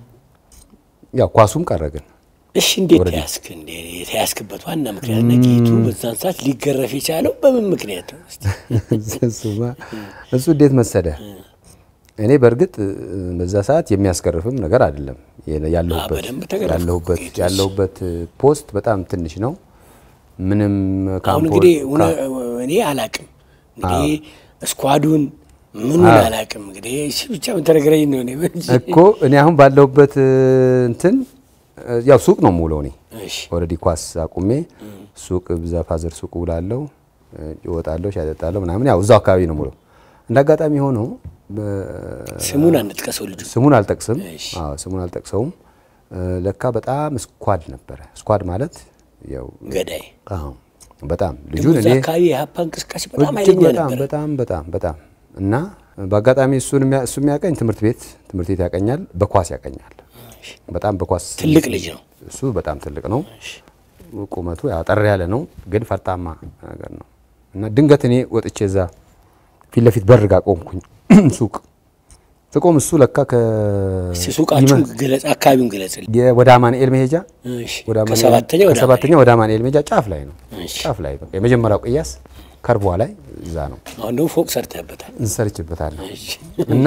ያው ኳሱም ቀረግን። እሺ እንዴት ተያዝክ? እንዴ የተያዝክበት ዋና ምክንያት እና ጌቱ በዛን ሰዓት ሊገረፍ የቻለው በምን ምክንያት ነው? እስቲ እሱማ እሱ እንዴት መሰለ እኔ በእርግጥ እ፣ በዛ ሰዓት የሚያስገርፍም ነገር አይደለም የ- ያለሁበት በደንብ ተገረፍኩ። ያለሁበት ጌቱስ? ያለሁበት ፖስት በጣም ትንሽ ነው። ምንም አሁን ካምፖ እንግዲህ እውነ- እኔ አላቅም እንግዲህ እስኳዱን ምኑን አላቅም። እንግዲህ እሺ ብቻ ተነግረኝ ነው እኔ እንጂ። እኮ እኔ አሁን ባለሁበት እ፣ እንትን እ፣ ያው ሱቅ ነው የምውለው እኔ እሺ ኦልሬዲ ኳስ አቁሜ ሱቅ ብዛ ፋዘር ሱቅ ውላለሁ፣ እ፣ እወጣለሁ፣ ሻይ እጠጣለሁ ምናምን ያው እዛው አካባቢ ነው የምውለው። እንደ አጋጣሚ ሆኖ በ- ስሙን አንጥቀሰው ልጁ ስሙን አልጠቅስም። እሺ። አዎ ስሙን አልጠቅሰውም። እ፣ ለካ በጣም ስኳድ ነበረ። ስኳድ ማለት ያው ገዳይ አዎ በጣም ደግሞ ልጁን እዛ እኔ አካባቢ የሀፓ እንቅስቃሴ በጣም እጅግ ኃይለኛ በጣም ነበር። በጣም በጣም በጣም እና በአጋጣሚ እሱን የሚያ- እሱ የሚያቀኝ ትምህርት ቤት ትምህርት ቤት ያቀኛል፣ በኳስ ያቀኛል። በጣም በኳስ ትልቅ ልጅ ነው። እሱ በጣም ትልቅ ነው። ቁመቱ ያው አጠር ያለ ነው፣ ግን ፈርጣማ ነገር ነው እና ድንገት እኔ ወጥቼ እዛ ፊት ለፊት በር ጋ ቆምኩኝ ሱቅ ስቆም እሱ ለካ ከ እስቲ ሱቃችሁን ግለጽ፣ አካባቢውን ግለጽልኝ። የ- ወደ አማኑኤል መሄጃ እሺ ወደ አማኑኤል- ከሰባተኛ ወደ ከሰባተኛ ወደ አማኑኤል መሄጃ ጫፍ ላይ ነው። እሺ። ጫፍ ላይ በቃ የመጀመሪያው ቅያስ ከርቧ ላይ እዛ ነው አሁን ደግሞ ፎቅ ሰርተህበታል። እንሰርችበታለን እሺ እና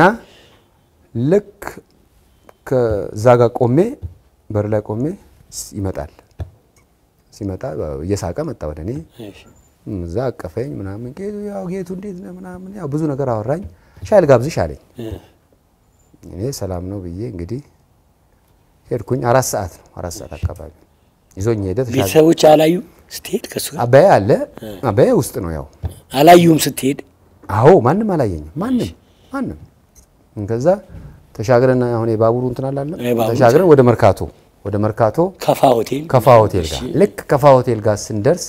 ልክ ከዛ ጋር ቆሜ በር ላይ ቆሜ ስ- ይመጣል ሲመጣ ያው እየሳቀ መጣ ወደ እኔ እሺ እዛ አቀፈኝ ምናምን ጌቱ ያው ጌቱ እንዴት ነህ ምናምን ያው ብዙ ነገር አወራኝ ሻይ ልጋብዝሽ አለኝ እ፣ እኔ ሰላም ነው ብዬ እንግዲህ ሄድኩኝ አራት ሰዓት ነው አራት ሰዓት አካባቢ ይዞኝ ሄደ ተሻገ ቤተሰቦች አላዩ ስትሄድ ከሱ ጋር አባዬ አለ አባዬ ውስጥ ነው ያው አላዩም ስትሄድ አዎ ማንም አላየኝም ማንም ማንም ከዛ ተሻግረን አሁን የባቡሩ እንትን አላለም የባቡሩ ተሻግረን ወደ መርካቶ ወደ መርካቶ ከፋ ሆቴል ከፋ ሆቴል ጋር ልክ ከፋ ሆቴል ጋር ስንደርስ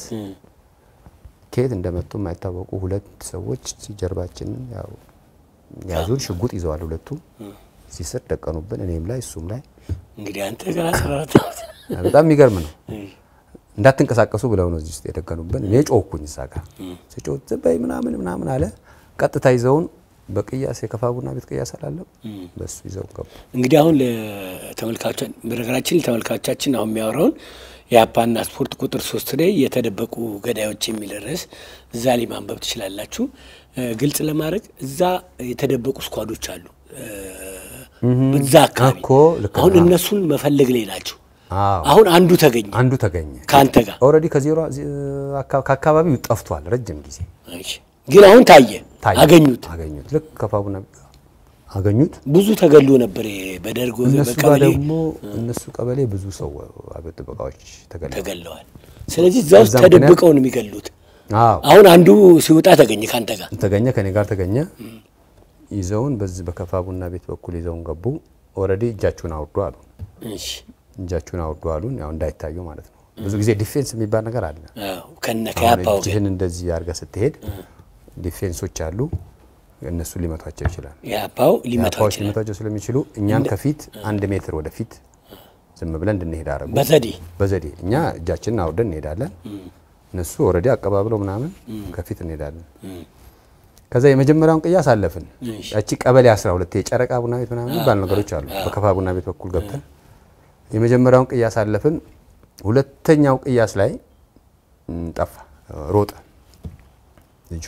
ከየት እንደመጡ የማይታወቁ ሁለት ሰዎች ጀርባችንን ያው ያዙን ሽጉጥ ይዘዋል ሁለቱ ሲስር ደቀኑብን እኔም ላይ እሱም ላይ እንግዲህ አንተ ገና አስራ አራት ዓመት በጣም የሚገርም ነው እንዳትንቀሳቀሱ ብለው ነው እዚህ ውስጥ የደቀኑብን እኔ ጮህኩኝ እዛ ጋር ስጮህ ዝም በይ ምናምን ምናምን አለ ቀጥታ ይዘውን በቅያስ የከፋ ቡና ቤት ቅያስ አላለም። በሱ ይዘው ገቡ። እንግዲህ አሁን ለተመልካቾቻችን በነገራችን ተመልካቾቻችን አሁን የሚያወራውን የአፓና ስፖርት ቁጥር ሶስት ላይ የተደበቁ ገዳዮች የሚል ርዕስ እዛ ላይ ማንበብ ትችላላችሁ። ግልጽ ለማድረግ እዛ የተደበቁ ስኳዶች አሉ በዛ አካባቢ እኮ ልክ አሁን ነህ። እነሱን መፈለግ ላይ ናቸው። አዎ አሁን አንዱ ተገኘ አንዱ ተገኘ። ከአንተ ጋር ኦልሬዲ ከዜሮ አካ- ከአካባቢው ጠፍቷል ረጅም ጊዜ እሺ። ግን አሁን ታየ ታየ። አገኙት። አገኙት። ልክ ከፋ ቡና ቤት አገኙት። ብዙ ተገሎ ነበር በደርግ እነሱ ጋር በቀበሌ ደግሞ እነሱ ቀበሌ ብዙ ሰው አብዮት ጥበቃዎች ተገለሉ። ተገለዋል። ስለዚህ እዛ ውስጥ በዛ ምክንያት- ተደብቀው ነው የሚገሉት። አዎ አሁን አንዱ ሲወጣ ተገኘ ከአንተ ጋር ተገኘ፣ ከኔ ጋር ተገኘ። ይዘውን በዚህ በከፋ ቡና ቤት በኩል ይዘውን ገቡ። ኦልሬዲ እጃችሁን አውርዱ አሉ። እሺ። እጃችሁን አውርዱ አሉን። ያው እንዳይታዩ ማለት ነው። ብዙ ጊዜ ዲፌንስ የሚባል ነገር አለ። አዎ፣ ከነ አሁን ከያፓው ጋር እጅህን እንደዚህ አድርገህ ስትሄድ ዲፌንሶች አሉ። እነሱ ሊመቷቸው ይችላል። ያፓው ሊመታው አፓዎች ይችላል ሊመቷቸው ስለሚችሉ እኛን ከፊት አንድ ሜትር ወደፊት ዝም ብለን እንድንሄድ አደረጉ። በዘዴ በዘዴ እኛ እጃችንን አውርደን እንሄዳለን። እነሱ ኦልሬዲ አቀባብለው ምናምን ከፊት እንሄዳለን። ከዛ የመጀመሪያውን ቅያስ አለፍን። እሺ። ያቺ ቀበሌ 12 የጨረቃ ቡና ቤት ምናምን የሚባሉ ነገሮች አሉ። በከፋ ቡና ቤት በኩል ገብተን የመጀመሪያውን ቅያስ አለፍን። ሁለተኛው ቅያስ ላይ ም፣ ጠፋ፣ ሮጠ ልጁ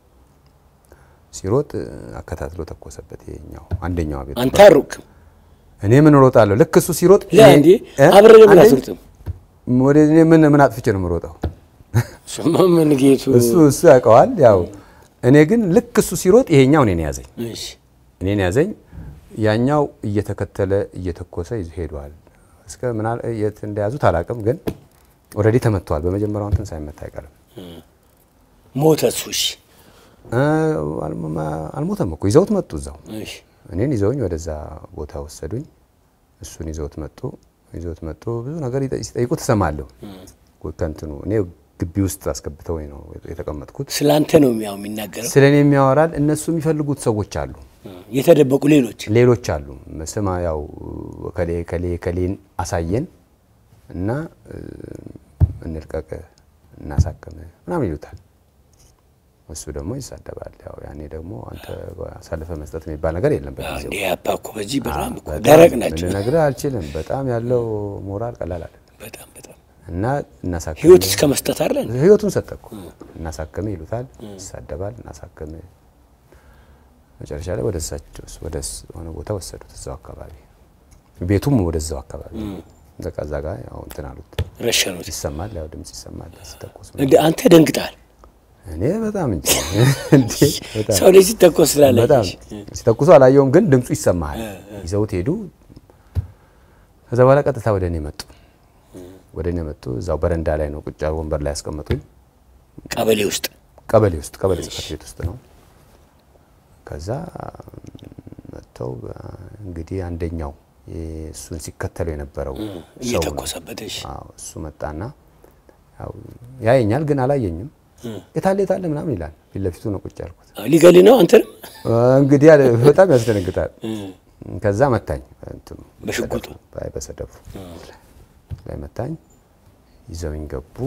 ሲሮጥ አከታትሎ ተኮሰበት። ይሄኛው አንደኛው ቤት አንተ አሩቅም እኔ ምን ሮጣለሁ? ልክ እሱ ሲሮጥ ለእንዴ እ? አብረን ለምን አንደኛ- አትሮጥም? ወደ እኔ ምን ምን አጥፍቼ ነው የምሮጠው? ስማ ምን ጌቱ እሱ እሱ ያውቀዋል። ያው እኔ ግን ልክ እሱ ሲሮጥ ይሄኛው እኔን ያዘኝ እሺ እኔን ያዘኝ። ያኛው እየተከተለ እየተኮሰ ይዞ ሄዷል። እስከ ምናል የት እንደያዙት አላውቅም፣ ግን ኦልሬዲ ተመቷል። በመጀመሪያው እንትን ሳይመታ አይቀርም። ሞተ እሱ እሺ እ፣ አልሞ- አልሞተም እኮ ይዘውት መጡ እዛው እሺ እኔን ይዘውኝ ወደዛ ቦታ ወሰዱኝ። እሱን ይዘውት መጡ። ይዘውት መጡ። ብዙ ነገር ይጠ- ሲጠይቁ ትሰማለሁ። ከእንትኑ እኔ ግቢ ውስጥ አስገብተውኝ ነው የተቀመጥኩት። ስለ አንተ ነው ያው የሚናገረው ስለ እኔ የሚያወራል። እነሱ የሚፈልጉት ሰዎች አሉ፣ የተደበቁ ሌሎች ሌሎች አሉ። ስማ ያው ከሌ ከሌ ከሌን አሳየን እና እ፣ እንልቀቅ እናሳክም ምናምን ይሉታል። እሱ ደግሞ ይሳደባል። ያው ያኔ ደግሞ አንተ አሳልፈ መስጠት የሚባል ነገር የለም በጊዜው እንዴ ያፓ እኮ በዚህ በጣም እኮ በጣም ደረቅ ናቸው ልነግርህ አልችልም። በጣም ያለው ሞራል ቀላል አይደለም። በጣም በጣም እና እናሳክም ህይወት እስከ መስጠት አይደል ህይወቱን ሰጠኩ። እናሳክም ይሉታል፣ ይሳደባል። እናሳክም መጨረሻ ላይ ወደ እሳቸው ወደ ሆነ ቦታ ወሰዱት። እዛው አካባቢ ቤቱም ወደዛው አካባቢ በቃ እዛ ጋር ያው እንትን አሉት። ረሸኑት ይሰማል፣ ያው ድምጽ ይሰማል ሲተኮስ። እንዴ አንተ ደንግጣል እኔ በጣም እንጂ እንዴ በጣም ሰው ላይ ሲተኮስ በጣም ስላለች ሲተኩሱ አላየውም፣ ግን ድምፁ ይሰማሃል። ይዘውት ሄዱ። ከዛ በኋላ ቀጥታ ወደ እኔ መጡ። ወደ እኔ መጡ። እዛው በረንዳ ላይ ነው ቁጭ ያሉ ወንበር ላይ ያስቀመጡኝ። ቀበሌ ውስጥ ቀበሌ ውስጥ ቀበሌ ጽሕፈት ቤት ውስጥ ነው። ከዛ መጥተው እንግዲህ አንደኛው እሱን ሲከተለው የነበረው ሰው ነው። እየተኮሰበት እሺ አዎ እሱ መጣና ያው ያየኛል፣ ግን አላየኝም። የታለ የታለ ምናምን ይላል። ፊት ለፊቱ ነው ቁጭ ያልኩት። ሊገል ነው አንተንም እንግዲህ አለ በጣም ያስደነግጣል። ከዛ መታኝ እንትኑ በሽጉጡ አይ በሰደፉ ላይ መታኝ። ይዘውኝ ገቡ።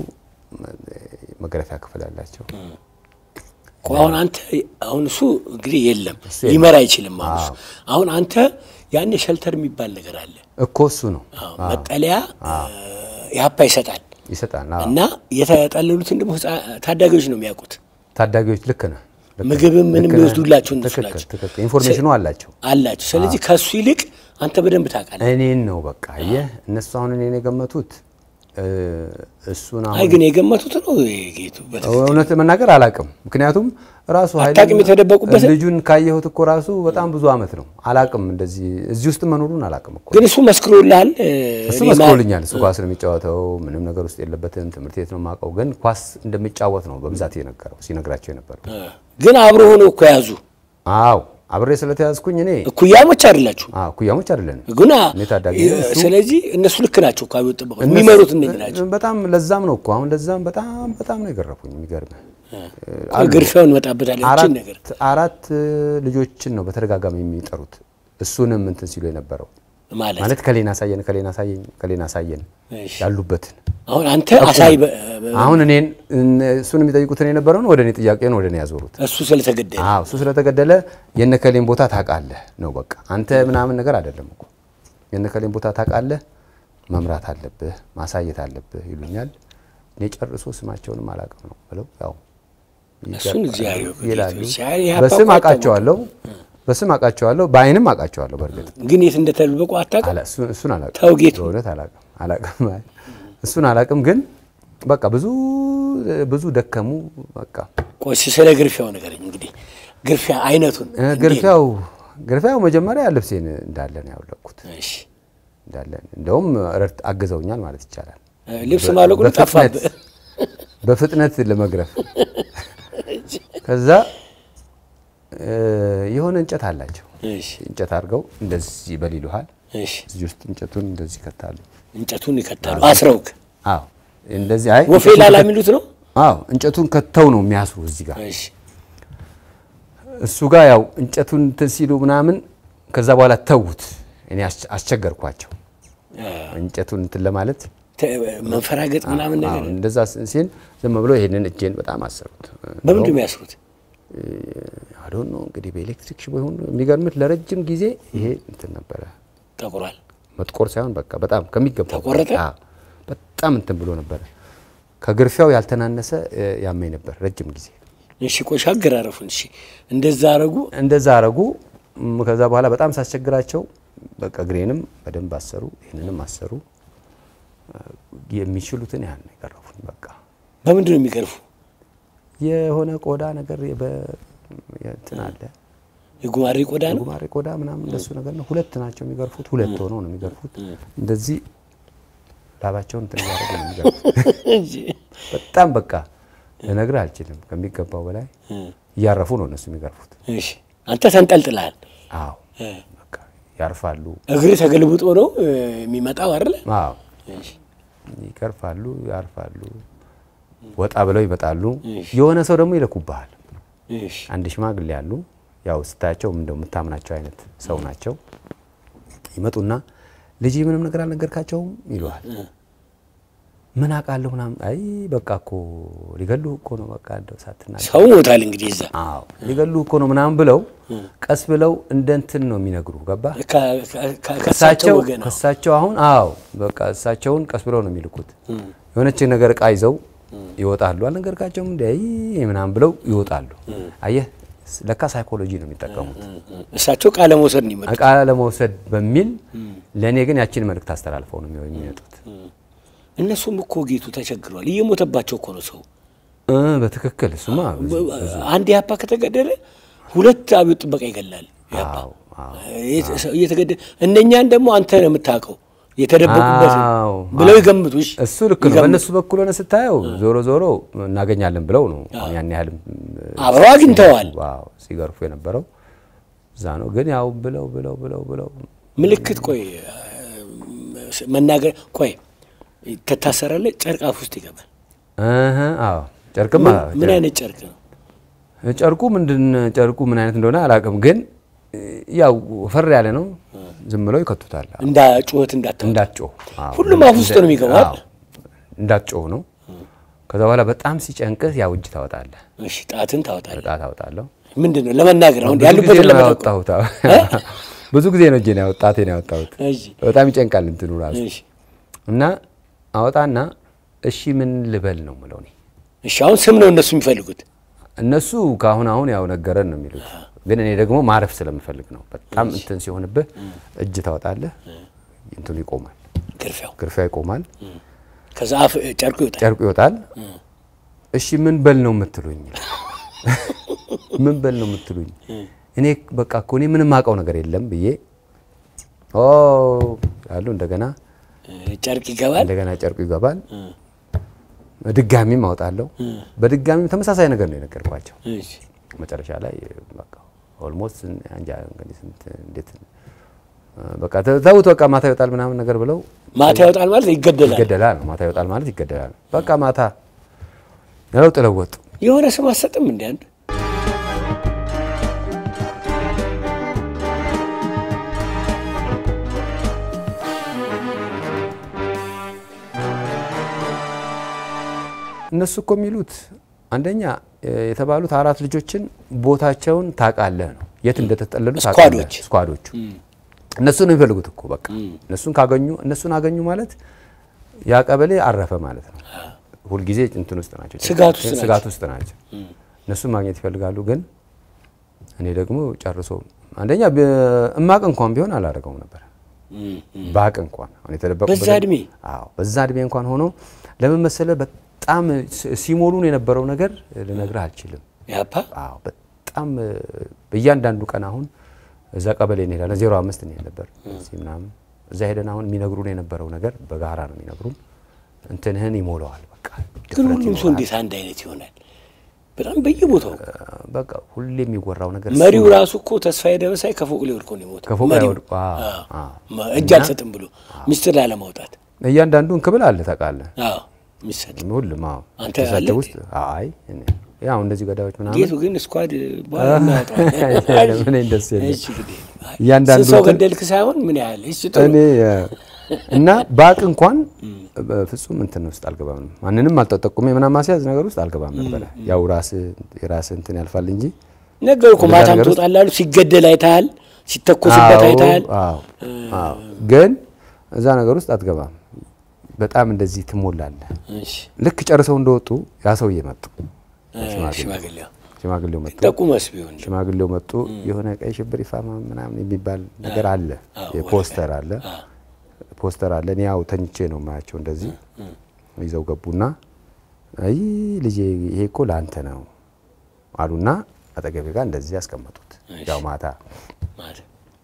መግረፊያ ክፍል አላቸው። እኮ አሁን አንተ አሁን እሱ እንግዲህ የለም ሊመራ አይችልም። አሁን እሱ አሁን አንተ ያኔ ሸልተር የሚባል ነገር አለ እኮ እሱ ነው አዎ፣ መጠለያ ኢህአፓ ይሰጣል ይሰጣል። አዎ። እና የተጠለሉትን ደግሞ ህፃ- ታዳጊዎች ነው የሚያውቁት። ታዳጊዎች ልክ ነህ። ልክ ነህ። ምግብም ምንም ልክ ነህ። ይወስዱላቸው እነሱ ትክክል ናቸው ትክክል። ኢንፎርሜሽኑ አላቸው። አላቸው። ስለዚህ ከእሱ ይልቅ አንተ በደንብ ታውቃለህ። እኔን ነው በቃ አየህ፣ እነሱ አሁን እኔን የገመቱት እ፣ እሱን አይ አሁን ግን የገመቱት ነው ጌቱ በትክክል እውነት ለመናገር አላቅም። ምክንያቱም ራሱ ኃይሌ- አታውቅም የተደበቁበትን? ልጁን ካየሁት እኮ ራሱ በጣም ብዙ አመት ነው። አላቅም እንደዚህ እዚህ ውስጥ መኖሩን አላቅም እኮ ግን እሱ መስክሮልሃል። እ፣ እሱ እኔ ማ- መስክሮልኛል። እሱ ኳስ ነው የሚጫወተው፣ ምንም ነገር ውስጥ የለበትም። ትምህርት ቤት ነው የማውቀው፣ ግን ኳስ እንደሚጫወት ነው በብዛት የነገረው ሲነግራቸው የነበረው። እ፣ ግን አብሮ ሆኖ እኮ ያዙ። አዎ አብሬ ስለተያዝኩኝ እኔ እኩያሞች አይደላችሁ አዎ ኩያሞች አይደለንም። ግና እኔ ታዳጊ እ፣ ነኝ፣ እሱ- ስለዚህ እነሱ ልክ ናቸው እኮ አብዮት ጥበቃ የሚመሩት እነዚህ ናቸው። በጣም ለዛም ነው እኮ አሁን ለዛም በጣም በጣም ነው የገረፉኝ። የሚገርምህ ቆይ ግርፊያውን እንመጣበታለን። እችን ነገር አራት አራት ልጆችን ነው በተደጋጋሚ የሚጠሩት እሱንም እንትን ሲሉ የነበረው ማለት ማለት ከሌን አሳየን ከሌን አሳየን ከሌን አሳየን እሺ። ያሉበትን አሁን አንተ አሳይ በ- አሁን እኔን እሱን የሚጠይቁትን የነበረውን ወደ እኔ ጥያቄውን ወደ እኔ ያዞሩት። እሱ ስለተገደለ አዎ እሱ ስለተገደለ የነከሌን ቦታ ታውቃለህ ነው በቃ። አንተ ምናምን ነገር አይደለም እኮ የነከሌን ቦታ ታውቃለህ፣ መምራት አለብህ፣ ማሳየት አለብህ ይሉኛል። እኔ ጨርሶ ስማቸውንም አላውቅም ነው ብለው ያው እሱን እግዚአብሔር ይወቅ። ይላሉ። ሲያይ ይህ በስም አባባ አውቃቸዋለሁ፣ በስም አውቃቸዋለሁ፣ በአይንም አውቃቸዋለሁ። በእርግጥ ግን የት እንደተደበቁ አታውቅም። አላ- እሱን እሱን አላውቅም፣ ተው ጌቱ። በእውነት አላውቅም አላውቅም። እሱን አላውቅም፣ ግን በቃ ብዙ ብዙ ደከሙ። በቃ ቆይ እስኪ ስለ ግርፊያው ንገረኝ። እንግዲህ ግርፊያ አይነቱን እ ግርፊያው ግርፊያው መጀመሪያ ልብሴን እንዳለ ነው ያወለቅኩት እሺ። እንዳለ እንደውም ረድት አግዘውኛል ማለት ይቻላል። እ ልብስ ማለቁን በፍጥነት ጠፋብህ። በፍጥነት ለመግረፍ ከዛ እ የሆነ እንጨት አላቸው። እሺ፣ እንጨት አድርገው እንደዚህ በል ይሉሃል። እሺ። እዚህ ውስጥ እንጨቱን እንደዚህ ይከታሉ። እንጨቱን ይከታሉ አስረውክ። አዎ እንደዚህ አይ ወፌ እንጨቱን ላላ ከት- የሚሉት ነው። አዎ እንጨቱን ከተው ነው የሚያስሩ እዚህ ጋር እሺ፣ እሱ ጋር ያው እንጨቱን እንትን ሲሉ ምናምን ከዛ በኋላ ተዉት። እኔ አስ- አስቸገርኳቸው እንጨቱን እንትን ለማለት ተ- መንፈራገጥ ምናምን አዎ፣ ነገር እንደዛ ሲል ዝም ብሎ ይሄንን እጄን በጣም አሰሩት። በምንድን ነው የሚያስሩት? አዶን ነው እንግዲህ በኤሌክትሪክ ሽቦ ይሁን የሚገርምት ለረጅም ጊዜ ይሄ እንትን ነበረ ጠቁሯል። መጥቆር ሳይሆን በቃ በጣም ከሚገባው ተቆረጠ? አዎ፣ በጣም እንትን ብሎ ነበረ። ከግርፊያው ያልተናነሰ እ፣ ያመኝ ነበር ረጅም ጊዜ። እሺ፣ ቆይ አገራረፉን። እሺ፣ እንደዛ አረጉ። እንደዛ አረጉ። እም፣ ከዛ በኋላ በጣም ሳስቸግራቸው በቃ እግሬንም በደንብ አሰሩ፣ ይህንንም አሰሩ። እ፣ የሚችሉትን ያህል ነው የቀረፉኝ። በቃ በምንድን ነው የሚገርፉ? የሆነ ቆዳ ነገር በ- እንትን አለ የጉማሬ ቆዳ ነው። ጉማሬ ቆዳ ምናምን እንደሱ ነገር ነው። ሁለት ናቸው የሚገርፉት። ሁለት ሆነው ነው የሚገርፉት። እንደዚህ ላባቸውን እንትን እያደረጉ ነው የሚገርፉት። እሺ፣ በጣም በቃ ልነግርህ አልችልም። ከሚገባው በላይ እያረፉ ነው እነሱ የሚገርፉት። እሺ። አንተ ተንጠልጥልሃል። አዎ በቃ ያርፋሉ። እግር ተገልብጦ ነው እ፣ የሚመጣው አይደለ? አዎ እሺ፣ ይገርፋሉ፣ ያርፋሉ። ወጣ ብለው ይመጣሉ። እሺ። የሆነ ሰው ደግሞ ይለኩብሃል። እሺ፣ አንድ ሽማግሌ ያሉ ያው ስታያቸው እንደው የምታምናቸው አይነት ሰው ናቸው። ይመጡና ልጅ ምንም ነገር አልነገርካቸውም ይለዋል። ምን አውቃለሁ ምናምን። አይ በቃ እኮ ሊገሉ እኮ ነው በቃ እንደው ሳትናገር ሰው ሞታል እንግዲህ እዛ አዎ ሊገሉ እኮ ነው ምናምን ብለው ቀስ ብለው እንደ እንትን ነው የሚነግሩ ገባ ከ- ከ- ከ- ከእሳቸው ከሳቸው ወገን ነው። ከሳቸው አሁን አዎ በቃ እሳቸውን ቀስ ብለው ነው የሚልኩት። የሆነች ነገር እቃ ይዘው ይወጣሉ። አልነገርካቸውም እንደ አይ ምናምን ብለው ይወጣሉ። አየህ ለካ ሳይኮሎጂ ነው የሚጠቀሙት እሳቸው ቃለ መውሰድ ነው ይመጡ። እቃ ለመውሰድ በሚል ለእኔ ግን ያችን መልእክት አስተላልፈው ነው የሚመጡት። እነሱም እኮ ጌቱ ተቸግሯል። እየሞተባቸው እኮ ነው ሰው። እ በትክክል እሱማ ብዙ- አንድ ያፓ ከተገደለ ሁለት አብዮት ጥበቃ ይገላል። ያፓ አዎ አዎ እየተገደለ እነኛን ደግሞ አንተ ነው የምታውቀው የተደበቁበት አዎ፣ ብለው አዎ። ይገምቱ። እሺ እሱ ልክ ነው። በእነሱ በኩል ሆነ ስታየው ዞሮ ዞሮ እናገኛለን ብለው ነው አሁን ያን ያህል አብረው አግኝተዋል። ዋው ሲገርፉ የነበረው እዛ ነው። ግን ያው ብለው ብለው ብለው ብለው ምልክት ቆይ መናገር ቆይ ትታሰራለህ። ጨርቅ አፍ ውስጥ ይገባል። እህ አዎ ጨርቅማ ምን አይነት ጨርቅ ነው? ጨርቁ ምንድን ጨርቁ ምን አይነት እንደሆነ አላውቅም፣ ግን ያው ፈር ያለ ነው። ዝም ብለው ይከቱታል እንዳ ጩኸት እንዳታ እንዳትጮህ። አዎ፣ ሁሉም አፍ ውስጥ ነው የሚገባው አዎ፣ እንዳትጮህ ነው። ከዛ በኋላ በጣም ሲጨንቅህ ያው እጅ ታወጣለህ፣ እሺ፣ ጣትን ታወጣለህ። ጣት አወጣለሁ። ምንድን ነው ለመናገር አሁን ብዙ ጊዜ ያሉበትን ነው ለመጠቆም። ያወጣሁት። አዎ። ብዙ ጊዜ ነው እጄን ያወጣ ጣቴን ያወጣሁት። እሺ፣ በጣም ይጨንቃል እንትኑ ራሱ እሺ፣ እና አወጣና እሺ ምን ልበል ነው ምለው እኔ እሺ። አሁን ስም ነው እነሱ የሚፈልጉት። እነሱ ከአሁን አሁን ያው ነገረን ነው የሚሉት፣ ግን እኔ ደግሞ ማረፍ ስለምፈልግ ነው። በጣም እንትን ሲሆንብህ እጅ ታወጣለህ፣ እንትኑ ይቆማል፣ ግርፊያው ግርፊያ ይቆማል፣ ከዛ አፍ ጨርቁ ይወጣል። ጨርቁ ይወጣል። እሺ ምን በል ነው የምትሉኝ? ምን በል ነው የምትሉኝ? እኔ በቃ እኮ እኔ ምንም አውቀው ነገር የለም ብዬ ኦ ያሉ እንደገና ጨርቅ ይገባል። እንደገና ጨርቁ ይገባል። ድጋሚም አወጣለሁ። በድጋሚም ተመሳሳይ ነገር ነው የነገርኳቸው። እሺ፣ መጨረሻ ላይ በቃ ኦልሞስት እንጃ እንግዲህ ስንት እንዴት በቃ ተውት በቃ ማታ ይወጣል ምናምን ነገር ብለው ማታ ይወጣል ማለት ይገደላል። ይገደላል ነው ማታ ይወጣል ማለት ይገደላል። በቃ ማታ ያለው ጥለው ወጡ። የሆነ ስም አሰጥም እንዲ አንድ እነሱ እኮ የሚሉት አንደኛ እ፣ የተባሉት አራት ልጆችን ቦታቸውን ታውቃለህ ነው የት እንደተጠለሉ ታውቃለህ። ስኳዶች። ስኳዶቹ እነሱ ነው የሚፈልጉት እኮ በቃ እነሱን ካገኙ እነሱን አገኙ ማለት ያ ቀበሌ አረፈ ማለት ነው። ሁልጊዜ እንትን ውስጥ ናቸው፣ ስጋት ውስጥ ናቸው። ስጋት ውስጥ ናቸው። እነሱን ማግኘት ይፈልጋሉ። ግን እኔ ደግሞ ጨርሶ አንደኛ ብ- እማቅ እንኳን ቢሆን አላደርገውም ነበር እም፣ እም። ባቅ እንኳን አሁን የተደበቁበት በዛ እድሜ? አዎ በዛ እድሜ እንኳን ሆኖ ለምን መሰለህ በጣም ሲ- ሲሞሉን የነበረው ነገር ልነግርህ አልችልም። ያፓ አዎ በጣም እ፣ በእያንዳንዱ ቀን አሁን እዛ ቀበሌ እንሄዳለን። ዜሮ አምስት እንሄድ ነበር እዚህ ምናምን እዛ ሄደን አሁን የሚነግሩን የነበረው ነገር በጋራ ነው የሚነግሩን። እንትንህን ይሞላዋል በቃ ግን ድፍረት ሁሉም ሰው ይኖራል። እንዴት አንድ አይነት ይሆናል? በጣም በየቦታው በቃ ሁሌ የሚወራው ነገር መሪው ራሱ እኮ ተስፋዬ ደበሳይ ከፎቅ ላይ ወድቆ ነው የሞተው። ከፎቅ ላይ መሪው። ወድቆ፣ አዎ፣ አዎ። አዎ። መ- እጅ አልሰጥም ብሎ ሚስጥር ላለማውጣት እያንዳንዱ እንክብል አለ ታውቃለህ። አዎ የሚሰጥ ሁሉም አዎ አንተ እሳቸው አለህ? ውስጥ አይ እኔ- ያው እንደዚህ ገዳዮች ምናምን ጌቱ ግን ስኳድ በኋላ እናወጣዋለን። ምን እንደሱ የለም። እሺ እንግዲህ አይ፣ እያንዳንዱ ስንት ሰው እንትን- ገደልክ ሳይሆን ምን ያህል እሺ ጥሩ እኔ እ፣ እና ባቅ እንኳን በፍጹም እንትን ውስጥ አልገባም። ማንንም አልጠጠቁሜ ምናምን ማስያዝ ነገር ውስጥ አልገባም ነበረ። ያው ራስ የራስ እንትን ያልፋል እንጂ ነገር እኮ እንደዛ ማታም ነገር ውስጥ- ትወጣላሉ። ሲገደል አይተሃል፣ ሲተኮስበት አዎ፣ አይተሃል። አዎ፣ አዎ። ግን እዛ ነገር ውስጥ አትገባም። በጣም እንደዚህ ትሞላለህ። እሺ ልክ ጨርሰው እንደወጡ ያ ሰውዬ መጡ። እ፣ ሽማግሌው ሽማግሌው መጡ። ጠቁመስ ቢሆን ሽማግሌው መጡ። የሆነ ቀይ ሽብር ይፋማ ምናምን የሚባል ነገር አለ። የፖስተር አለ ፖስተር አለ። እኔ ያው ተኝቼ ነው የማያቸው። እንደዚህ ይዘው ገቡና አይ ልጄ ይሄ እኮ ለአንተ ነው አሉና አጠገቤ ጋር እንደዚህ ያስቀመጡት። ያው ማታ ማለት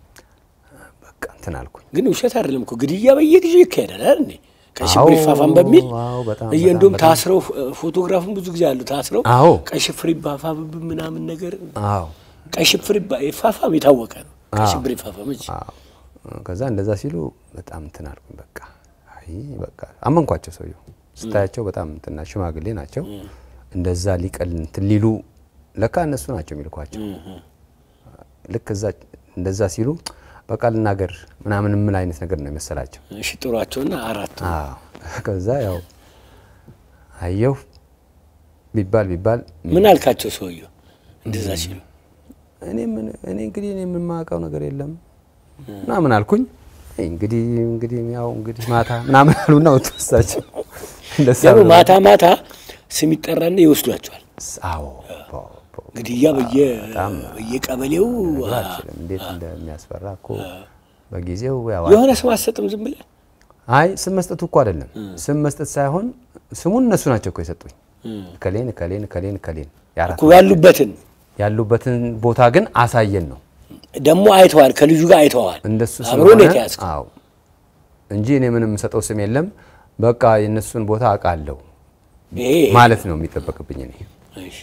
በቃ እንትን አልኩኝ። ግን ውሸት አይደለም እኮ ግድያ በየጊዜው ይካሄዳል አይደል እንዴ? ቀይ ሽብር አዎ፣ ይፋፋም በሚል አዎ፣ በጣም እየ በጣም እንደውም በጣም። ታስረው ፎቶግራፉን ብዙ ጊዜ አሉ ታስረው አዎ ቀይ ሽብር ይፋፋምብን ምናምን ነገር አዎ ቀይ ሽብር ይባ- ይፋፋም የታወቀ ነው። ቀይ አዎ። ሽብር ይፋፋም እንጂ አዎ። ከዛ እንደዛ ሲሉ በጣም እንትን አልኩኝ። በቃ አይ በቃ አመንኳቸው። ሰውየው ስታያቸው በጣም እንትና ሽማግሌ ናቸው። እንደዛ ሊቀል እንትን ሊሉ ለካ እነሱ ናቸው የሚልኳቸው። ልክ እዛ እንደዛ ሲሉ በቃ ልናገር ምናምን ምን አይነት ነገር ነው የመሰላቸው። እሺ ጥሯቸውና አራቱ አዎ ከዛ ያው አየሁ ቢባል ቢባል ምን አልካቸው ሰውየው እንደዛ ሲሉ እኔ ምን እኔ እንግዲህ እኔ የምማውቀው ነገር የለም ምናምን አልኩኝ። አይ እንግዲህ እንግዲህ ያው እንግዲህ ማታ ምናምን አሉና ወጡ እሳቸው። እንደዛ ደግሞ ብለው- ማታ ማታ ስም ይጠራና ይወስዷቸዋል። አዎ ፖ- ፖ- ግድያ በየ በየቀበሌው ልነግርህ አልችልም እንዴት እንደሚያስፈራ እኮ በጊዜው ያው የሆነ ስም አትሰጥም ዝም ብለህ አይ ስም መስጠቱ እኮ አይደለም ስም መስጠት ሳይሆን ስሙን እነሱ ናቸው እኮ የሰጡኝ። ከሌን ከሌን ከሌን ከሌን የአራት እኮ ያሉበትን ያሉበትን ቦታ ግን አሳየን ነው ደግሞ አይተዋል፣ ከልጁ ጋር አይተዋል። እንደሱ አብሮ ነው የተያዝከው። አዎ እንጂ እኔ ምንም የምሰጠው ስም የለም። በቃ የእነሱን ቦታ አውቃለሁ ይሄ ማለት ነው የሚጠበቅብኝ እኔ። እሺ፣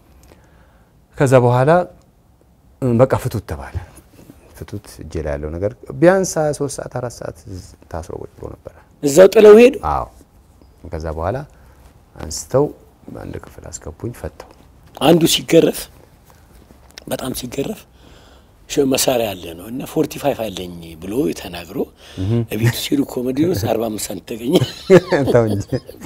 ከዛ በኋላ እም፣ በቃ ፍቱት ተባለ። ፍቱት እጄ ላይ ያለው ነገር ቢያንስ ሶስት ሰዓት አራት ሰዓት ታስሮ ቁጭ ብሎ ነበረ። እዛው ጥለው ሄዱ። አዎ ከዛ በኋላ አንስተው በአንድ ክፍል አስገቡኝ፣ ፈተው አንዱ ሲገረፍ በጣም ሲገረፍ ሽ- መሳሪያ አለ ነው እና ፎርቲ ፋይቭ አለኝ ብሎ ተናግሮ እቤቱ ሲሄዱ ኮሜዲ ውስጥ አርባ አምስት ሳንቲም ተገኘ። ተው እንጂ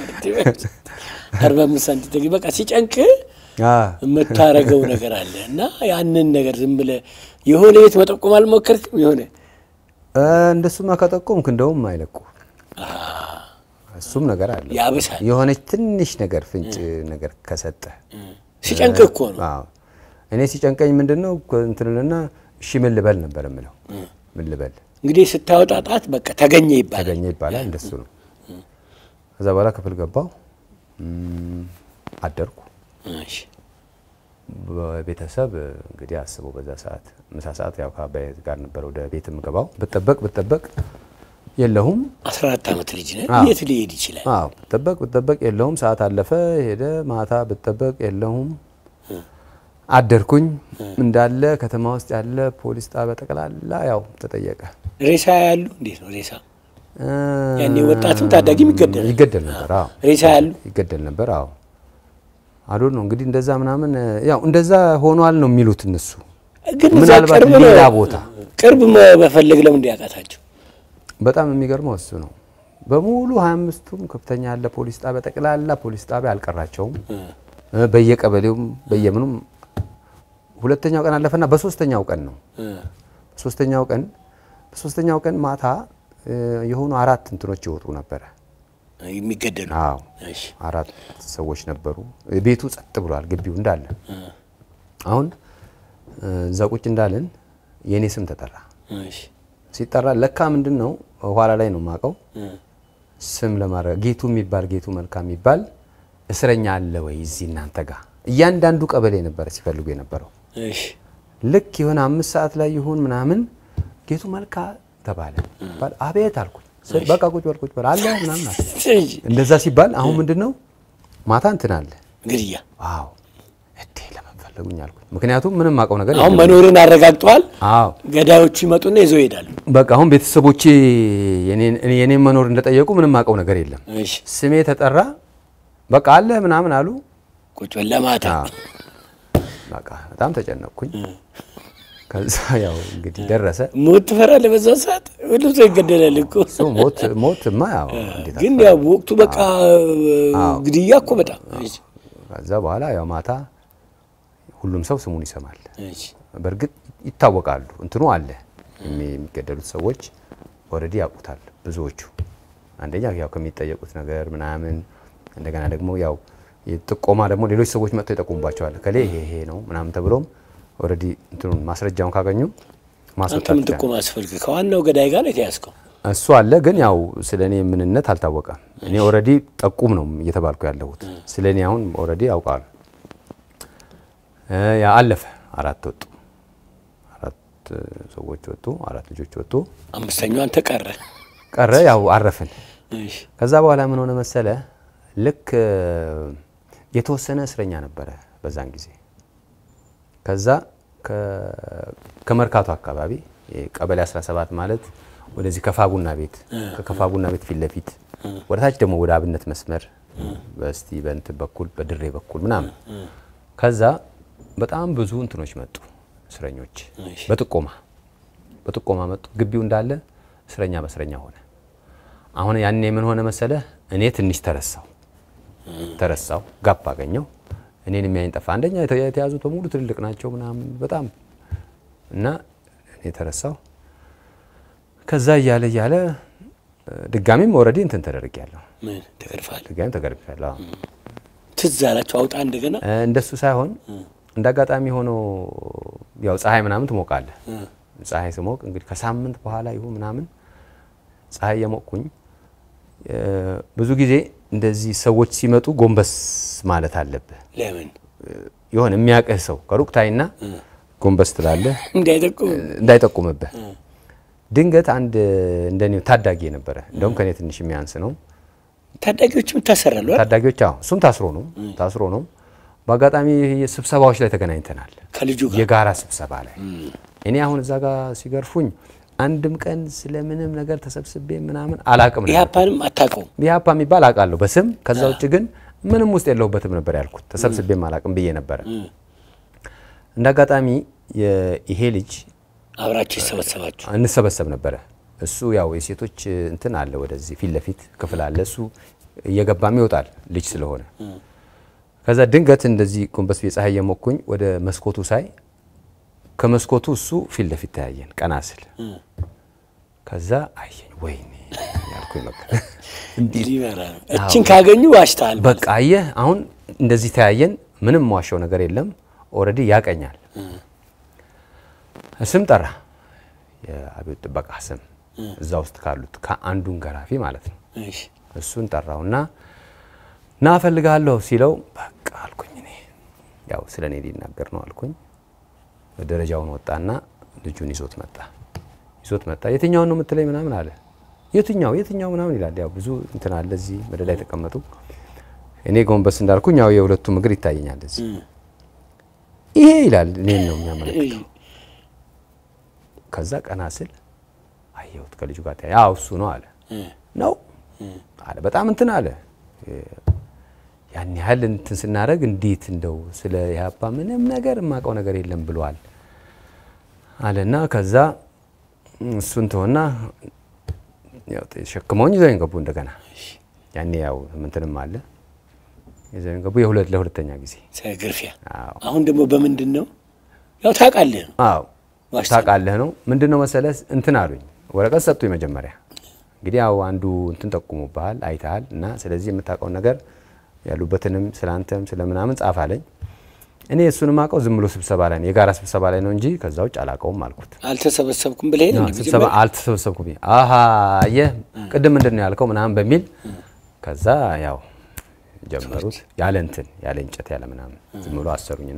አርባ አምስት ሳንቲም ተገኘ። በቃ ሲጨንቅ አ የምታረገው ነገር አለ እና ያንን ነገር ዝም ብለህ የሆነ ቤት መጠቆም አልሞከርክም? የሆነ እ፣ እንደሱማ ከጠቆምክ እንደውም አይለቁ እሱም ነገር አለ። ያብሳል። የሆነች ትንሽ ነገር ፍንጭ ነገር ከሰጠ ሲጨንቅ እኮ ነው። አዎ እኔ ሲጨንቀኝ ምንድን ነው እንትንልና እሺ ምን ልበል ነበር የምለው። ምን ልበል እንግዲህ ስታወጣ ጣት በቃ ተገኘ ይባላል። ተገኘ ይባላል። እንደሱ ነው። ከዛ በኋላ ክፍል ገባው እም፣ አደርኩ። እሺ። በቤተሰብ እንግዲህ አስበው በዛ ሰዓት ምሳ ሰዓት ያው ከአባይ ጋር ነበር ወደ ቤት የምገባው። ብጠበቅ ብጠበቅ የለሁም። አስራ አራት ዓመት ልጅ ነህ። አዎ። የት ሊሄድ ይችላል? አዎ ብጠበቅ ብጠበቅ የለሁም። ሰዓት አለፈ ሄደ። ማታ ብጠበቅ የለሁም። አደርኩኝ። እንዳለ ከተማ ውስጥ ያለ ፖሊስ ጣቢያ ጠቅላላ ያው ተጠየቀ። ሬሳ ያሉ እንዴት ነው ሬሳ? እ፣ ያኔ ወጣትም ታዳጊም ይገደላል። ይገደል ነበር። አዎ ሬሳ ያሉ ይገደል ነበር። አዎ አዶ ነው እንግዲህ እንደዛ ምናምን ያው እንደዛ ሆኗል ነው የሚሉት እነሱ። ግን እዛ ምናልባት ቅርብ ነው። ሌላ ቦታ ቅርብ መ- መፈለግ ለምን እንዲያቃታቸው? በጣም የሚገርመው እሱ ነው። በሙሉ 25ቱም ከፍተኛ ያለ ፖሊስ ጣቢያ ጠቅላላ ፖሊስ ጣቢያ አልቀራቸውም። እ፣ በየቀበሌውም በየምኑም ሁለተኛው ቀን አለፈና በሶስተኛው ቀን ነው በሶስተኛው ቀን በሶስተኛው ቀን ማታ እ፣ የሆኑ አራት እንትኖች ይወጡ ነበረ። የሚገደሉ አዎ እሺ አራት ሰዎች ነበሩ። ቤቱ ጸጥ ብሏል፣ ግቢው እንዳለ። አሁን እ፣ እዛ ቁጭ እንዳለን የእኔ ስም ተጠራ። እሺ ሲጠራ ለካ ምንድን ነው ኋላ ላይ ነው የማውቀው ስም ለማድረግ ጌቱ የሚባል ጌቱ መልካም የሚባል እስረኛ አለ ወይ እዚህ እናንተ ጋር? እያንዳንዱ ቀበሌ ነበረ ሲፈልጉ የነበረው። እሺ ልክ የሆነ አምስት ሰዓት ላይ ይሁን ምናምን ጌቱ መልካ ተባለ። ባል አቤት አልኩኝ። ስል በቃ ቁጭ በል ቁጭ በል አለ ምናምን አለ። እሺ እንደዛ ሲባል አሁን ምንድን ነው ማታ እንትን አለ። ግድያ አዎ እዴ ለምን ፈለጉኝ አልኩኝ። ምክንያቱም ምንም አውቀው ነገር አሁን የለም። መኖርን አረጋግጠዋል። አዎ ገዳዮቹ ይመጡና ይዘው ይሄዳሉ። በቃ አሁን ቤተሰቦቼ የኔን እኔ- የኔን መኖር እንደጠየቁ ምንም አውቀው ነገር የለም። እሺ ስሜ ተጠራ። በቃ አለ ምናምን አሉ። ቁጭ በል ለማታ አዎ። በቃ በጣም ተጨነቅኩኝ። ከዛ ያው እንግዲህ ደረሰ። ሞት ትፈራለህ? በዛ ሰዓት ሁሉም ሰው ይገደላል እኮ እሱ ሞት ሞትማ ያው እንዴት ግን አትፈራ። ያው ወቅቱ በቃ ግድያ እኮ በጣም እሺ ከዛ በኋላ ያው ማታ ሁሉም ሰው ስሙን ይሰማል። እሺ በእርግጥ ይታወቃሉ። እንትኑ አለ የሚ- የሚገደሉት ሰዎች ኦልሬዲ ያውቁታል ብዙዎቹ። አንደኛ ያው ከሚጠየቁት ነገር ምናምን፣ እንደገና ደግሞ ያው ጥቆማ ደግሞ ሌሎች ሰዎች መጥተው ይጠቁሙባቸዋል። ከሌ ይሄ ይሄ ነው ምናምን ተብሎም ኦልሬዲ እንትኑን ማስረጃውን ካገኙ አንተ ማስወጣት ምን ይቻላል። ጥቆማ አስፈልግ? ከዋናው ገዳይ ጋር ነው የተያዝከው። እሱ አለ ግን ያው ስለ እኔ ምንነት አልታወቀም። እኔ ኦልሬዲ ጠቁም ነው እየተባልኩ ያለሁት። ስለ እኔ አሁን ኦልሬዲ ያውቃሉ። እ ያ አለፈ። አራት ወጡ፣ አራት እ, ሰዎች ወጡ፣ አራት ልጆች ወጡ። አምስተኛው አንተ ቀረ። ቀረ ያው አረፍን። እሺ ከዛ በኋላ ምን ሆነ መሰለ፣ ልክ እ, የተወሰነ እስረኛ ነበረ በዛን ጊዜ። ከዛ ከ- ከመርካቶ አካባቢ ይሄ ቀበሌ 17 ማለት ወደዚህ ከፋ ቡና ቤት ከከፋ ቡና ቤት ፊት ለፊት ወደ ታች ደግሞ ወደ አብነት መስመር በስቲ በእንትን በኩል በድሬ በኩል ምናምን ከዛ በጣም ብዙ እንትኖች መጡ እስረኞች እሺ። በጥቆማ በጥቆማ መጡ። ግቢው እንዳለ እስረኛ በእስረኛ ሆነ። አሁን ያኔ ምን ሆነ መሰለ እኔ ትንሽ ተረሳው ተረሳው ጋፕ አገኘው። እኔን የሚያይን ጠፋ። አንደኛ የተ- የተያዙት በሙሉ ትልልቅ ናቸው ምናምን በጣም እና እኔ ተረሳው። ከዛ እያለ እያለ እ፣ ድጋሚም ኦልሬዲ እንትን ተደርጊያለሁ። ምን ተገርፋል? ድጋሚ ተገርፌያለሁ። አዎ። ትዝ አላቸው አውጣ እንደገና እ፣ እንደሱ ሳይሆን እንደ አጋጣሚ ሆኖ ያው ፀሐይ ምናምን ትሞቃለህ። ፀሐይ ስሞቅ እንግዲህ ከሳምንት በኋላ ይሁን ምናምን ፀሐይ የሞቅኩኝ እ፣ ብዙ ጊዜ እንደዚህ ሰዎች ሲመጡ ጎንበስ ማለት አለብህ። ለምን የሆነ የሚያቅህ ሰው ከሩቅ ታይና ጎንበስ ትላለህ እንዳይጠቁም እንዳይጠቁምብህ። ድንገት አንድ እንደኔው ታዳጊ ነበረ፣ እንደውም ከኔ ትንሽ የሚያንስ ነው። ታዳጊዎችም ይታሰራሉ አይደል? ታዳጊዎች አዎ፣ እሱም ታስሮ ነው ታስሮ ነው። በአጋጣሚ ስብሰባዎች ላይ ተገናኝተናል፣ ከልጁ ጋር የጋራ ስብሰባ ላይ። እኔ አሁን እዛ ጋር ሲገርፉኝ አንድም ቀን ስለምንም ነገር ተሰብስቤ ምናምን አላቅም ነበር። ኢህአፓንም አታውቀውም። ኢህአፓ የሚባል አውቃለሁ በስም ከዛ ውጭ ግን ምንም ውስጥ የለሁበትም ነበር ያልኩት። ተሰብስቤም አላቅም ብዬ ነበረ። እንደ አጋጣሚ የ- ይሄ ልጅ አብራችሁ ይሰበሰባችሁ እንሰበሰብ ነበረ። እሱ ያው የሴቶች እንትን አለ ወደዚህ ፊት ለፊት ክፍል አለ። እሱ እየገባም ይወጣል ልጅ ስለሆነ። ከዛ ድንገት እንደዚህ ጎንበስ ብዬ ፀሐይ የሞኩኝ ወደ መስኮቱ ሳይ ከመስኮቱ እሱ ፊት ለፊት ተያየን። ቀና ስል ከዛ አየኝ። ወይኔ ያልኩኝ በቃ ሊመራ ነው። እችን ካገኙ ዋሽተሃል። በቃ አየህ፣ አሁን እንደዚህ ተያየን። ምንም ዋሻው ነገር የለም። ኦልሬዲ ያቀኛል። ስም ጠራ፣ የአብዮት ጥበቃ ስም እዛ ውስጥ ካሉት ከአንዱን ገራፊ ማለት ነው። እሺ እሱን ጠራውና ና እፈልግሃለሁ ሲለው በቃ አልኩኝ። እኔ ያው ስለ እኔ ሊናገር ነው አልኩኝ። ደረጃውን ወጣና ልጁን ይዞት መጣ። ይዞት መጣ። የትኛውን ነው የምትለኝ ምናምን አለ። የትኛው የትኛው ምናምን ይላል። ያው ብዙ እንትን አለ እዚህ መደዳ የተቀመጡ እኔ ጎንበስ እንዳልኩኝ ያው የሁለቱም እግር ይታየኛል እዚህ። ይሄ ይላል እኔን ነው የሚያመለክተው። ከዛ ቀና ስል አየሁት ከልጁ ጋር ተያየ። አዎ እሱ ነው አለ። ነው አለ። በጣም እንትን አለ። ያን ያህል እንትን ስናደርግ እንዴት እንደው ስለ ኢህአፓ ምንም ነገር የማውቀው ነገር የለም ብሏል አለና ከዛ እሱን ተወና ያው ተሸክመውኝ ይዘውኝ ገቡ እንደገና ያኔ ያው ምንትንም አለ ይዘውኝ ገቡ የሁለት ለሁለተኛ ጊዜ ግርፊያ። አዎ አሁን ደግሞ በምንድን ነው ያው ታውቃለህ ነው አዎ ዋሽተን። ታውቃለህ ነው ምንድን ነው መሰለህ እንትን አሉኝ ወረቀት ሰጡኝ መጀመሪያ እንግዲህ ያው አንዱ እንትን ጠቁሙብሃል አይተሃል እና ስለዚህ የምታውቀውን ነገር ያሉበትንም ስለ አንተም ስለ ምናምን ጻፍ አለኝ እኔ እሱንም አውቀው ዝም ብሎ ስብሰባ ላይ ነው የጋራ ስብሰባ ላይ ነው እንጂ ከዛ ውጭ አላውቀውም አልኩት አልተሰበሰብኩም ብለህ ነው እንዴ ስብሰባ አልተሰበሰብኩም አሀ አየህ ቅድም ምንድን ነው ያልከው ምናምን በሚል ከዛ ያው ጀመሩት ያለ እንትን ያለ እንጨት ያለ ምናምን ዝም ብሎ አሰሩኝና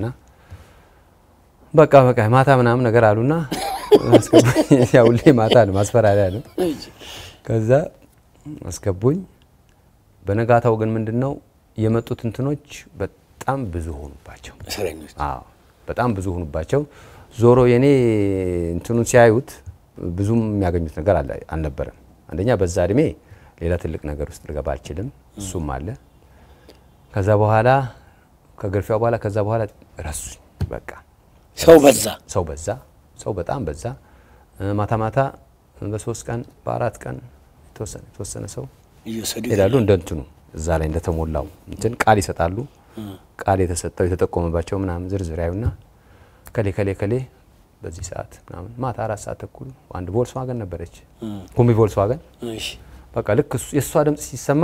በቃ በቃ ማታ ምናምን ነገር አሉና አስገቡኝ። ያው ሁሌ ማታ ነው ማስፈራሪያ ነው። ከዛ አስገቡኝ። በነጋታው ግን ምንድን ነው የመጡት እንትኖች በጣም ብዙ ሆኑባቸው። እስረኞች አዎ በጣም ብዙ ሆኑባቸው። ዞሮ የኔ እንትኑን ሲያዩት ብዙም የሚያገኙት ነገር አለ- አልነበረም። አንደኛ በዛ እድሜ ሌላ ትልቅ ነገር ውስጥ ልገባ አልችልም፣ እሱም አለ። ከዛ በኋላ ከግርፊያው በኋላ ከዛ በኋላ ረሱኝ። በቃ ሰው በዛ ሰው በዛ፣ ሰው በጣም በዛ። እ፣ ማታ ማታ በሶስት ቀን በአራት ቀን የተወሰነ የተወሰነ ሰው እየወሰዱ ይሄዳሉ። እንደ እንትኑ እዛ ላይ እንደተሞላው እንትን ቃል ይሰጣሉ። ቃል የተሰጠው የተጠቆመባቸው ምናምን ዝርዝር ያዩና ከሌ ከሌ ከሌ በዚህ ሰዓት ምናምን ማታ አራት ሰዓት ተኩል አንድ ቮልስዋገን ነበረች ኩምቢ ቮልስዋገን እሺ በቃ ልክ እሱ- የእሷ ድምፅ ሲሰማ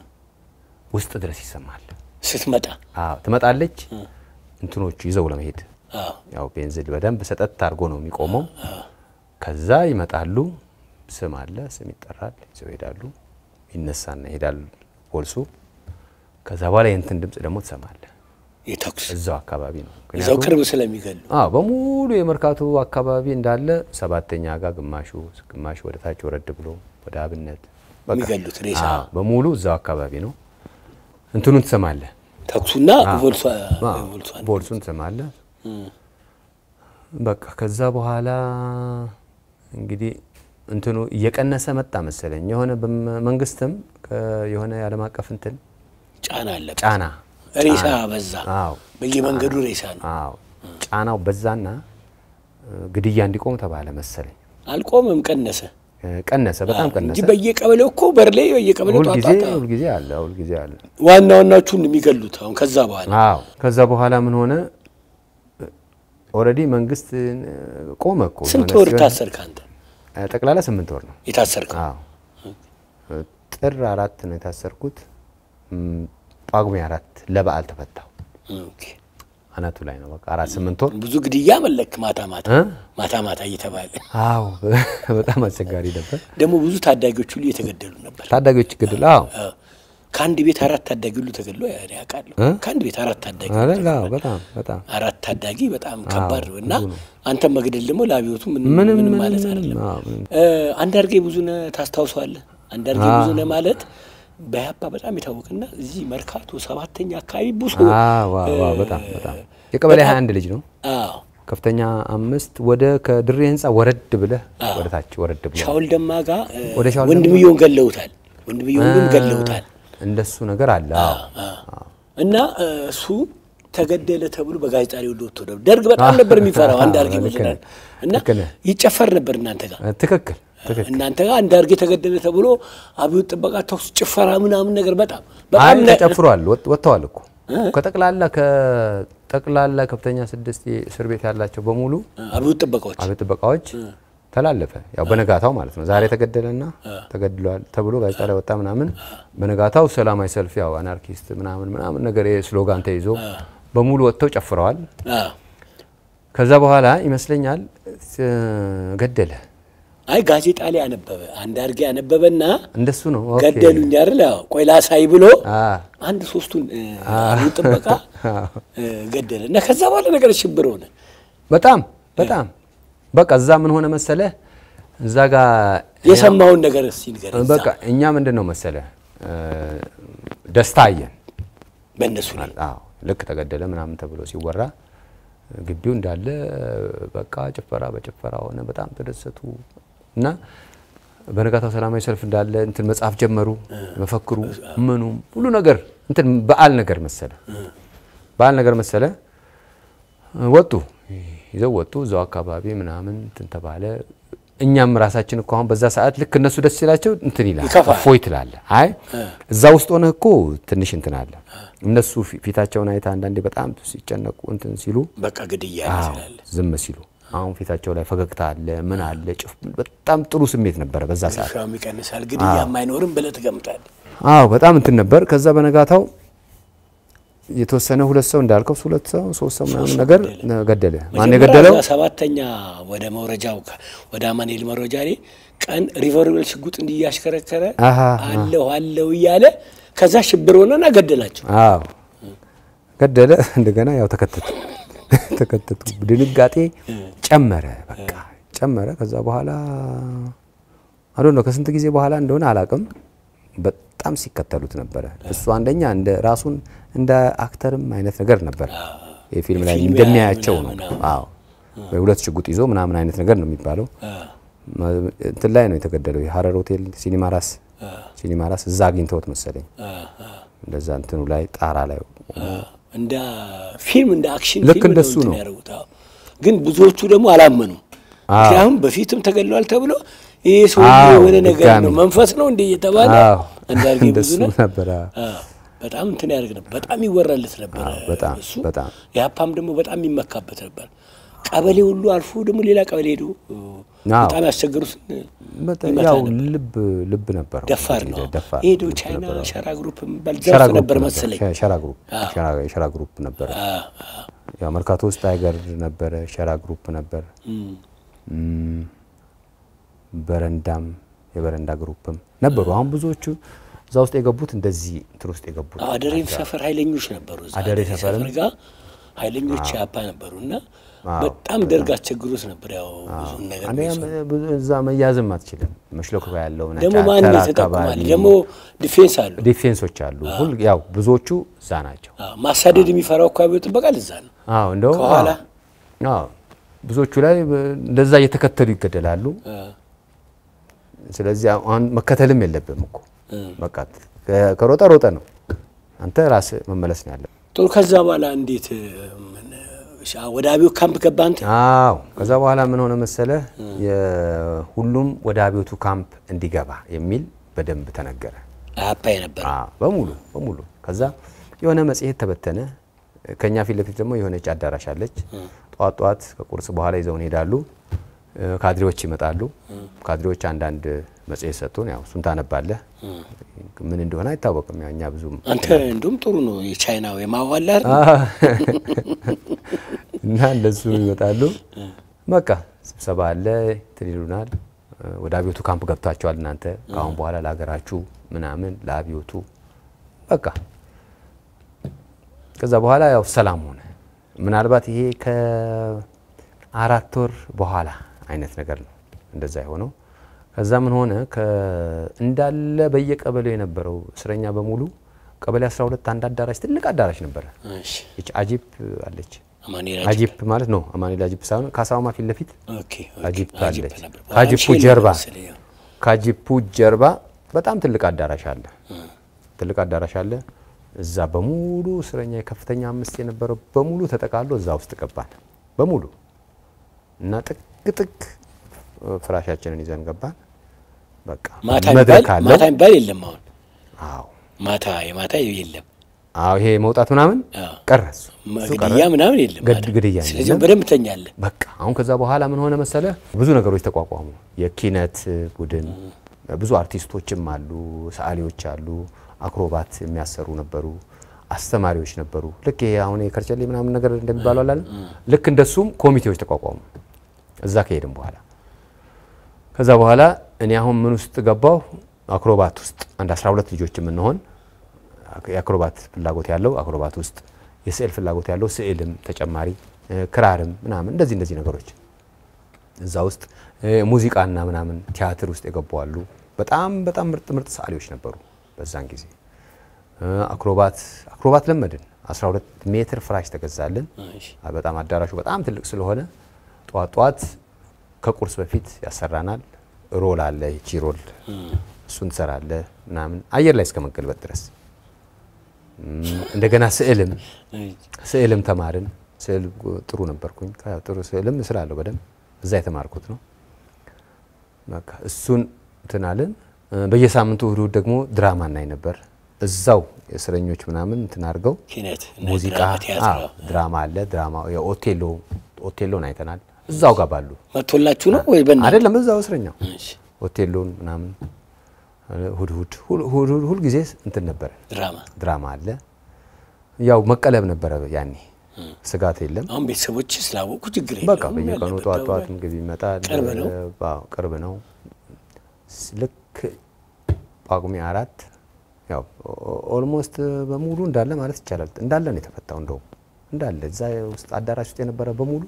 ውስጥ ድረስ ይሰማል። ስትመጣ አዎ ትመጣለች። እንትኖቹ ይዘው ለመሄድ አዎ ያው ቤንዝል በደንብ ሰጠት አድርጎ ነው የሚቆመው። ከዛ ይመጣሉ። ስም አለ፣ ስም ይጠራል። ይዘው ይሄዳሉ። ይነሳና ይሄዳል ፖልሱ። ከዛ በኋላ የእንትን ድምፅ ደግሞ ትሰማለህ። የተኩስ እዛው አካባቢ ነው። እዛው ምክንያቱም ቅርብ ስለሚገሉ አዎ በሙሉ የመርካቶ አካባቢ እንዳለ ሰባተኛ ጋር ግማሹ ግማሹ ወደ ታች ወረድ ብሎ ወደ አብነት በቃ የሚገሉት ሬሳ አዎ በሙሉ እዛው አካባቢ ነው። እንትኑን ትሰማለህ። ተኩሱና ቮልሷ አዎ፣ ቮልሷን ቦልሱን ትሰማለህ። በቃ ከዛ በኋላ እንግዲህ እንትኑ እየቀነሰ መጣ መሰለኝ። የሆነ በመንግስትም ከ- የሆነ የዓለም አቀፍ እንትን ጫና አለበት። ጫና ሬሳ በዛ አዎ በየመንገዱ ሬሳ ነው። አዎ ጫናው በዛና እ፣ ግድያ እንዲቆም ተባለ መሰለኝ። አልቆምም፣ ቀነሰ እ፣ ቀነሰ፣ በጣም እንጂ ቀነሰ። በየቀበሌው እኮ በር ላይ በየቀበሌው ሁልጊዜ ጧጧጣ ሁልጊዜ አለ ሁልጊዜ አለ። ዋና ዋናዎቹን የሚገሉት አሁን ከዛ በኋላ አዎ ከዛ በኋላ ምን ሆነ? ኦልሬዲ መንግስት እ፣ ቆመ እኮ ስንት የሆነ ወር ሲሆን- ታሰርክ አንተ? እ፣ ጠቅላላ ስምንት ወር ነው። የታሰርከው አዎ ጥር አራት ነው የታሰርኩት። እም፣ ጳጉሜ አራት ለበዓል ተፈታው። ኦኬ። አናቱ ላይ ነው በቃ አራት ስምንት ወር ብዙ ግድያ መለክ ማታ ማታ እ? ማታ ማታ እየተባለ አዎ በጣም አስቸጋሪ ነበር። ደግሞ ብዙ ታዳጊዎች ሁሉ እየተገደሉ ነበር። ታዳጊዎች ግድል አዎ አዎ። ከአንድ ቤት አራት ታዳጊ ሁሉ ተገድሎ እኔ አውቃለሁ። እ? ከአንድ ቤት አራት ታዳጊ አረ አዎ በጣም በጣም አራት ታዳጊ በጣም ከባድ ነው እና ብዙ ነው። አንተም መግደል ደግሞ ለአብዮቱ ምንም ምንም ምንም ምንም ማለት ምንም አይደለም። አዎ ምንም እ፣ አንዳርጌ ብዙነህ ታስታውሰዋለህ? አንዳርጌ አዎ። ብዙነህ ማለት በያፓ በጣም የታወቀና እዚህ መርካቶ ሰባተኛ አካባቢ ብዙ አዎ አዎ አዎ በጣም በጣም የቀበሌ 21 ልጅ ነው። አዎ ከፍተኛ አምስት ወደ ከድሬ ህንፃ ወረድ ብለህ ወደ ታች ወረድ ብሎ ሻውል ደማ ጋር እ፣ ወደ ሻውል ወንድምየውን ገለውታል። ወንድምየውን ገለውታል። እንደሱ ነገር አለ። አዎ አዎ። እና እ፣ እሱ ተገደለ ተብሎ በጋዜጣ ላይ ሁሉ ወጥቶ ነበር። ደርግ በጣም ነበር የሚፈራው አንዳርጌ ልክ ብዙነህ ነህ፣ እና ልክ ነህ። ይጨፈር ነበር እናንተ ጋር ትክክል ትክክል። እናንተ ጋር አንዳርጌ ተገደለ ተብሎ አብዮት ጥበቃ ተኩስ፣ ጭፈራ ምናምን ነገር በጣም አይ በጣም ነ- ተጨፍሯል፣ ወጥ- ወጥተዋል እኮ ከጠቅላላ ከጠቅላላ ከፍተኛ ስድስት እስር ቤት ያላቸው በሙሉ አብዮት ጥበቃዎች አብዮት ጥበቃዎች ተላለፈ። ያው በነጋታው ማለት ነው። ዛሬ ተገደለና ተገድሏል ተብሎ ጋዜጣ ላይ ወጣ ምናምን። በነጋታው ሰላማዊ ሰልፍ ያው አናርኪስት ምናምን ምናምን ነገር ስሎጋን ተይዞ በሙሉ ወጥተው ጨፍረዋል። አዎ። ከዛ በኋላ ይመስለኛል እ፣ ገደለ። አይ ጋዜጣ ላይ አነበበ አንዳርጌ አነበበና እንደሱ ነው። ኦኬ። ገደሉኝ አይደል? አዎ። ቆይ ላሳይ ብሎ አ አንድ ሶስቱን እ፣ አብዮት ጥበቃ እ፣ ገደለ እና ከዛ በኋላ ነገር ሽብር ሆነ። በጣም በጣም በቃ እዛ ምን ሆነ መሰለ እዛ ጋር የሰማውን ነገር እስኪ ንገረኝ። በቃ እኛ ምንድን ነው መሰለ እ፣ ደስታ አየን። በእነሱ ላይ አዎ ልክ ተገደለ ምናምን ተብሎ ሲወራ ግቢው እንዳለ በቃ ጭፈራ በጭፈራ ሆነ። በጣም ተደሰቱ እና በነጋታው ሰላማዊ ሰልፍ እንዳለ እንትን መጽሐፍ ጀመሩ። መፈክሩ ምኑም ሁሉ ነገር እንትን በዓል ነገር መሰለ በዓል ነገር መሰለ። ወጡ ይዘው ወጡ። እዛው አካባቢ ምናምን እንትን ተባለ። እኛም ራሳችን እኮ አሁን በዛ ሰዓት ልክ እነሱ ደስ ሲላቸው እንትን ይላል ይከፋል። እፎይ ትላለህ። አይ እዛ ውስጥ ሆነህ እኮ ትንሽ እንትን አለ። እነሱ ፊ- ፊታቸውን አይተህ አንዳንዴ በጣም ሲጨነቁ እንትን ሲሉ በቃ ግድያ አዎ፣ ይችላል። ዝም ሲሉ አሁን ፊታቸው ላይ ፈገግታ አለ፣ ምን አለ፣ ጭፍ በጣም ጥሩ ስሜት ነበረ በዛ ሰዓት። ሻም ይቀንሳል፣ ግድያም አይኖርም ብለህ ትገምታለህ። አዎ በጣም እንትን ነበር። ከዛ በነጋታው የተወሰነ ሁለት ሰው እንዳልከው ሁለት ሰው ሶስት ሰው ምናምን ነገር ገደለ። ማን መጀመሪያ የገደለው? እዛ ሰባተኛ ወደ መውረጃው ከ- ወደ አማኑኤል መውረጃ ላይ ቀን ሪቨርዌል ሽጉጥ እንዲህ እያሽከረከረ አሃ፣ አለሁ አለሁ እያለ ከዛ ሽብር ሆነና ገደላቸው። አዎ ገደለ። እንደገና ያው ተከተቱ ተከተቱ። ድንጋጤ ጨመረ፣ በቃ ጨመረ። ከዛ በኋላ አዶ ነው ከስንት ጊዜ በኋላ እንደሆነ አላቅም፣ በጣም ሲከተሉት ነበረ። እሱ አንደኛ እንደ ራሱን እንደ አክተርም አይነት ነገር ነበረ። የፊልም ላይ ፊልም እንደሚያያቸው ነው። ምናምን፣ አዎ በሁለት ሽጉጥ ይዞ ምናምን አይነት ነገር ነው የሚባለው። እንትን ላይ ነው የተገደለው። የሀረር ሆቴል ሲኒማ ራስ ሲኒማ ራስ እዛ አግኝተውት መሰለኝ እንደዛ እንትኑ ላይ ጣራ ላይ እንደ ፊልም እንደ አክሽን ልክ ፊልም እንደሱ እንትን ነው። ያደረጉት። አዎ። ግን ብዙዎቹ ደግሞ አላመኑም። ምክንያቱም በፊትም ተገድለዋል ተብሎ ይህ ሰው አዎ፣ የሆነ ነገር ድጋሚ። ነው መንፈስ ነው እንደ እየተባለ አዎ፣ እንዳርጌ ብዙ እንደሱ ነው ነበር። አዎ። በጣም እንትን ያደርግ ነበር። በጣም ይወራለት ነበር በጣም እሱ። በጣም የሀፓም ደግሞ በጣም የሚመካበት ነበር። ቀበሌ ሁሉ አልፎ ደግሞ ሌላ ቀበሌ ሄዶ አዎ። በጣም ያስቸገሩት በጣም ይመታ ያው ነበር። ልብ ልብ ነበረው። ደፋር ነው። ደፋር ሄዶ ልብ ቻይና ነበረው። ሸራ ግሩፕ የሚባል ሸራ ዘርፍ ግሩፕ ነበር ነበር። መሰለኝ። ሸ- ሸራ ግሩፕ ሸራ- ሸራ ግሩፕ ነበረ። ያው መርካቶ ውስጥ ታይገር ነበረ፣ ሸራ ግሩፕ ነበር። እም፣ በረንዳም የበረንዳ ግሩፕም ነበሩ። አሁን ብዙዎቹ እዛ ውስጥ የገቡት እንደዚህ እንትን ውስጥ የገቡት አደሬም ሰፈር ኃይለኞች ነበሩ። እዛ አደሬ አደሬ ሰፈርም? ሰፈር ጋር ኃይለኞች ያፓ ነበሩ እና በጣም ደርግ አስቸግሮት ነበር። ያው ብዙ ነገር አንደኛ ብዙ እዛ መያዝም አትችልም። መሽለኮ ያለው ነጭ ደግሞ ማን አተር ተጠቁማል አካባቢ ደግሞ ዲፌንስ አሉ። ዲፌንሶች አሉ። ሁል ያው ብዙዎቹ እዛ ናቸው። አዎ፣ ማሳደድ የሚፈራው አካባቢ ጥበቃል እዛ ነው። አዎ እንደው ከኋላ? አዎ ብዙዎቹ ላይ በ- እንደዛ እየተከተሉ ይገደላሉ። ስለዚህ አሁን መከተልም የለብም እኮ በቃ ከ- ከሮጠ ሮጠ ነው። አንተ ራስህ መመለስ ነው ያለብህ። ጥሩ። ከዛ በኋላ እንዴት ምን፣ ሻ- ወደ አብዮት ካምፕ ገባ አንተ? አዎ ከዛ በኋላ ምን ሆነ መሰለህ፣ የሁሉም ወደ አብዮቱ ካምፕ እንዲገባ የሚል በደንብ ተነገረ። አፓ የነበረ አዎ በሙሉ በሙሉ። ከዛ የሆነ መጽሔት ተበተነ። ከኛ ፊት ለፊት ደግሞ የሆነች አዳራሽ አለች። ጠዋት ጠዋት ከቁርስ በኋላ ይዘውን ሄዳሉ። ካድሬዎች ይመጣሉ። ካድሬዎች አንዳንድ መጽሔት ሰጡን። ያው እሱን ታነባለህ። ምን እንደሆነ አይታወቅም። ያው እኛ ብዙም አንተ እንዲሁም ጥሩ ነው የቻይናው የማዋላር እና እንደሱ ይመጣሉ። በቃ ስብሰባ አለ እንትን ይሉናል። ወደ አብዮቱ ካምፕ ገብታችኋል እናንተ ከአሁን በኋላ ለሀገራችሁ ምናምን ለአብዮቱ በቃ ከዛ በኋላ ያው ሰላም ሆነ። ምናልባት ይሄ ከአራት ወር በኋላ አይነት ነገር ነው እንደዛ የሆነው። ከዛ ምን ሆነ ከ- እንዳለ በየቀበሌው የነበረው እስረኛ በሙሉ ቀበሌ 12 አንድ አዳራሽ ትልቅ አዳራሽ ነበረ። እሺ፣ ይች አጂፕ አለች። አማኑኤል አጂፕ ማለት ነው አማኑኤል አጂፕ ሳይሆን ካሳውማ ፊት ለፊት ኦኬ፣ ኦኬ። አጂፕ አጂፕ አለች። ነበር። ከአጂፑ ሼል ጀርባ መሰለኝ፣ ያው። ከአጂፑ ጀርባ በጣም ትልቅ አዳራሽ አለ። ትልቅ አዳራሽ አለ። እዛ በሙሉ እስረኛ የከፍተኛ አምስት የነበረው በሙሉ ተጠቃሎ እዛ ውስጥ ገባን በሙሉ እና ጥግ ጥግ ፍራሻችንን ይዘን ገባን። በቃ ማታ መድረክ የሚባል አለው። ማታ የሚባል የለም አሁን አዎ ማታ የማታ የለም አዎ ይሄ መውጣት ምናምን አዎ። ቀረ። እሱ እሱ ቀረ። ግድያ ምናምን የለም ገድ- ማታ። ግድያ ስለዚህ የለም። በደንብ ተኛለህ። በቃ አሁን ከዛ በኋላ ምን ሆነ መሰለ፣ ብዙ ነገሮች ተቋቋሙ። የኪነት ቡድን ብዙ አርቲስቶችም አሉ፣ ሰዓሊዎች አሉ፣ አክሮባት የሚያሰሩ ነበሩ፣ አስተማሪዎች ነበሩ። ልክ ይሄ አሁን የከርቸሌ ምናምን ነገር እንደሚባለው አላለ፣ ልክ እንደሱም ኮሚቴዎች ተቋቋሙ። እዛ ከሄድም በኋላ ከዛ በኋላ እኔ አሁን ምን ውስጥ ገባሁ? አክሮባት ውስጥ አንድ 12 ልጆች የምንሆን የአክሮባት ፍላጎት ያለው አክሮባት ውስጥ የስዕል ፍላጎት ያለው ስዕልም ተጨማሪ እ፣ ክራርም ምናምን እንደዚህ እንደዚህ ነገሮች እዛ ውስጥ እ፣ ሙዚቃና ምናምን ቲያትር ውስጥ የገቡ አሉ። በጣም በጣም ምርጥ ምርጥ ሰዓሊዎች ነበሩ በዛን ጊዜ። እ፣ አክሮባት አክሮባት ለመድን 12 ሜትር ፍራሽ ተገዛልን። እሺ። አ፣ በጣም አዳራሹ በጣም ትልቅ ስለሆነ ጠዋት ጠዋት ከቁርስ በፊት ያሰራናል። ሮል አለ፣ ይቺ ሮል እሱን ትሰራለህ ምናምን አየር ላይ እስከ መገልበጥ ድረስ እም፣ እንደገና ስዕልም ስዕልም ተማርን። ስዕል ጥሩ ነበርኩኝ። ከ- ጥሩ ስዕልም እስላለሁ በደንብ እዛ የተማርኩት ነው። በቃ እሱን እንትን አልን። እ፣ በየሳምንቱ እሁድ እሁድ ደግሞ ድራማ እናይ ነበር። እዛው የእስረኞች ምናምን እንትን አድርገው ኪነት እና ሙዚቃ ድራማ፣ ቲያትር አዎ፣ ድራማ አለ። ድራማ የኦቴሎ ኦቴሎን አይተናል። እዛው ጋር ባሉ መጥቶላችሁ ነው ወይ በእናትህ? አይደለም እዛው እስረኛው እሺ፣ ሆቴሉን ምናምን እሁድ እሁድ ሁል- ሁል ሁል- ሁል ጊዜ እንትን ነበረ ድራማ ድራማ አለ። ያው መቀለብ ነበረ ያኔ ስጋት የለም። አሁን ቤተሰቦች ስላወቁ ችግር በቃ የለውም። በየቀኑ ያለበት ጠዋት ጠዋት ደውል። ምግብ ይመጣል። ቅርብ ነው። አዎ ቅርብ ነው። ስ- ልክ ጳጉሜ አራት ያው ኦ- ኦልሞስት በሙሉ እንዳለ ማለት ይቻላል እንዳለ ነው የተፈታው። እንደውም እንዳለ እዛ ውስጥ አዳራሽ ውስጥ የነበረ በሙሉ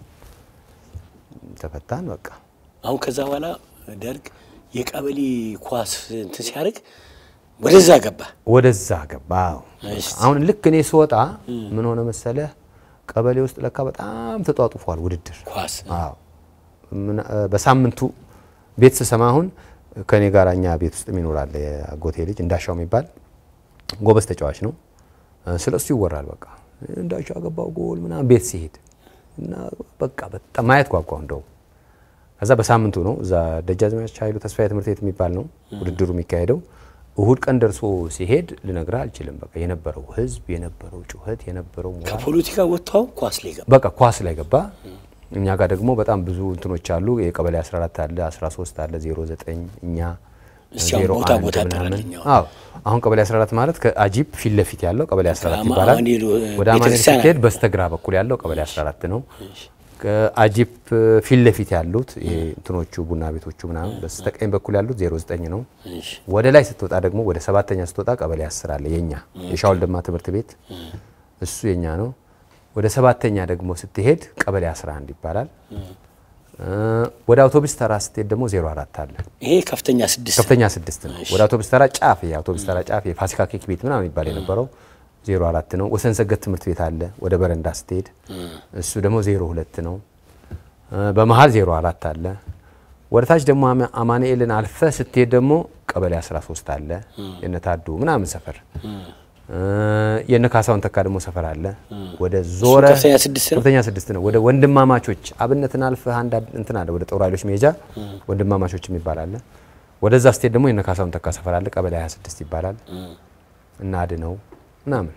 ተፈታን። በቃ አሁን ከዛ በኋላ ደርግ የቀበሌ ኳስ እንትን ሲያደርግ ወደዛ ገባ። ወደዛ ገባ። አዎ። እሺ። አሁን ልክ እኔ ስወጣ ምን ሆነ መሰለህ፣ ቀበሌ ውስጥ ለካ በጣም ተጧጡፏል ውድድር። ኳስ አዎ ምን- እ፣ በሳምንቱ ቤት ስሰማ አሁን ከኔ ጋር እኛ ቤት ውስጥ ይኖራል የአጎቴ ልጅ እንዳሻው የሚባል ጎበዝ ተጫዋች ነው። እ፣ ስለ እሱ ይወራል። በቃ እንዳሻው አገባው ጎል ምናምን ቤት ሲሄድ እና በቃ በጣም ማየት ጓጓው እንደው ከዛ በሳምንቱ ነው እዛ ደጃዝማች ኃይሉ ተስፋዬ ትምህርት ቤት የሚባል ነው ውድድሩ የሚካሄደው። እሁድ ቀን ደርሶ ሲሄድ ልነግርህ አልችልም። በቃ የነበረው ህዝብ፣ የነበረው ጩኸት፣ የነበረው ሞራል ከፖለቲካ ወጥተው ኳስ ላይ ገባ። በቃ ኳስ ላይ ገባ። እኛ ጋር ደግሞ በጣም ብዙ እንትኖች አሉ። የቀበሌ 14 አለ፣ 13 አለ፣ 09 እኛ እስኪ አሁን ቦታ 01 ቦታ ምናምን። ጥራልኝ አሁን። አዎ አሁን ቀበሌ 14 ማለት ከአጂፕ ፊት ለፊት ያለው ቀበሌ 14 ከአማ- ይባላል። አማኑኤል ወደ አማኑኤል ቤተክርስቲያን ስትሄድ አለ። በስተግራ በኩል ያለው ቀበሌ 14 ነው። ከአጂፕ ፊት ለፊት ያሉት ይሄ እንትኖቹ ቡና ቤቶቹ ምናምን በስተቀኝ በኩል ያሉት 09 ነው። እሺ፣ ወደ ላይ ስትወጣ ደግሞ ወደ ሰባተኛ ስትወጣ ቀበሌ 10 አለ የኛ የሻውል ደማ ትምህርት ቤት እሱ የኛ ነው። ወደ ሰባተኛ ደግሞ ስትሄድ ቀበሌ 11 ይባላል። እ፣ ወደ አውቶቡስ ተራ ስትሄድ ደግሞ 04 አለ። ይሄ ከፍተኛ ስድስት ከፍተኛ ስድስት ነው። ወደ አውቶቡስ ተራ ጫፍ የአውቶቡስ ተራ ጫፍ የፋሲካ ኬክ ቤት ምናምን ይባል የነበረው 04 ነው። ወሰን ሰገድ ትምህርት ቤት አለ ወደ በረንዳ ስትሄድ እሱ ደግሞ 02 ነው። እ፣ በመሀል 04 አለ። ወደ ታች ደግሞ አማ- አማኑኤልን አልፈ ስትሄድ ደግሞ ቀበሌ 13 አለ የነታዱ ምናምን ሰፈር እ፣ የነ ካሳውን ተካ ደግሞ ሰፈር አለ። ወደ ዞረ ከፍተኛ ስድስት ነው። ከፍተኛ ስድስት ነው። ወደ ወንድማማቾች አብነትን አልፈህ አንድ አድ- እንትን አለ ወደ ጦር ኃይሎች መሄጃ ወንድማማቾች የሚባል አለ። ወደዛ ስትሄድ ደግሞ የነ ካሳውን ተካ ሰፈር አለ ቀበሌ 26 ይባላል። እና አድነው ምናምን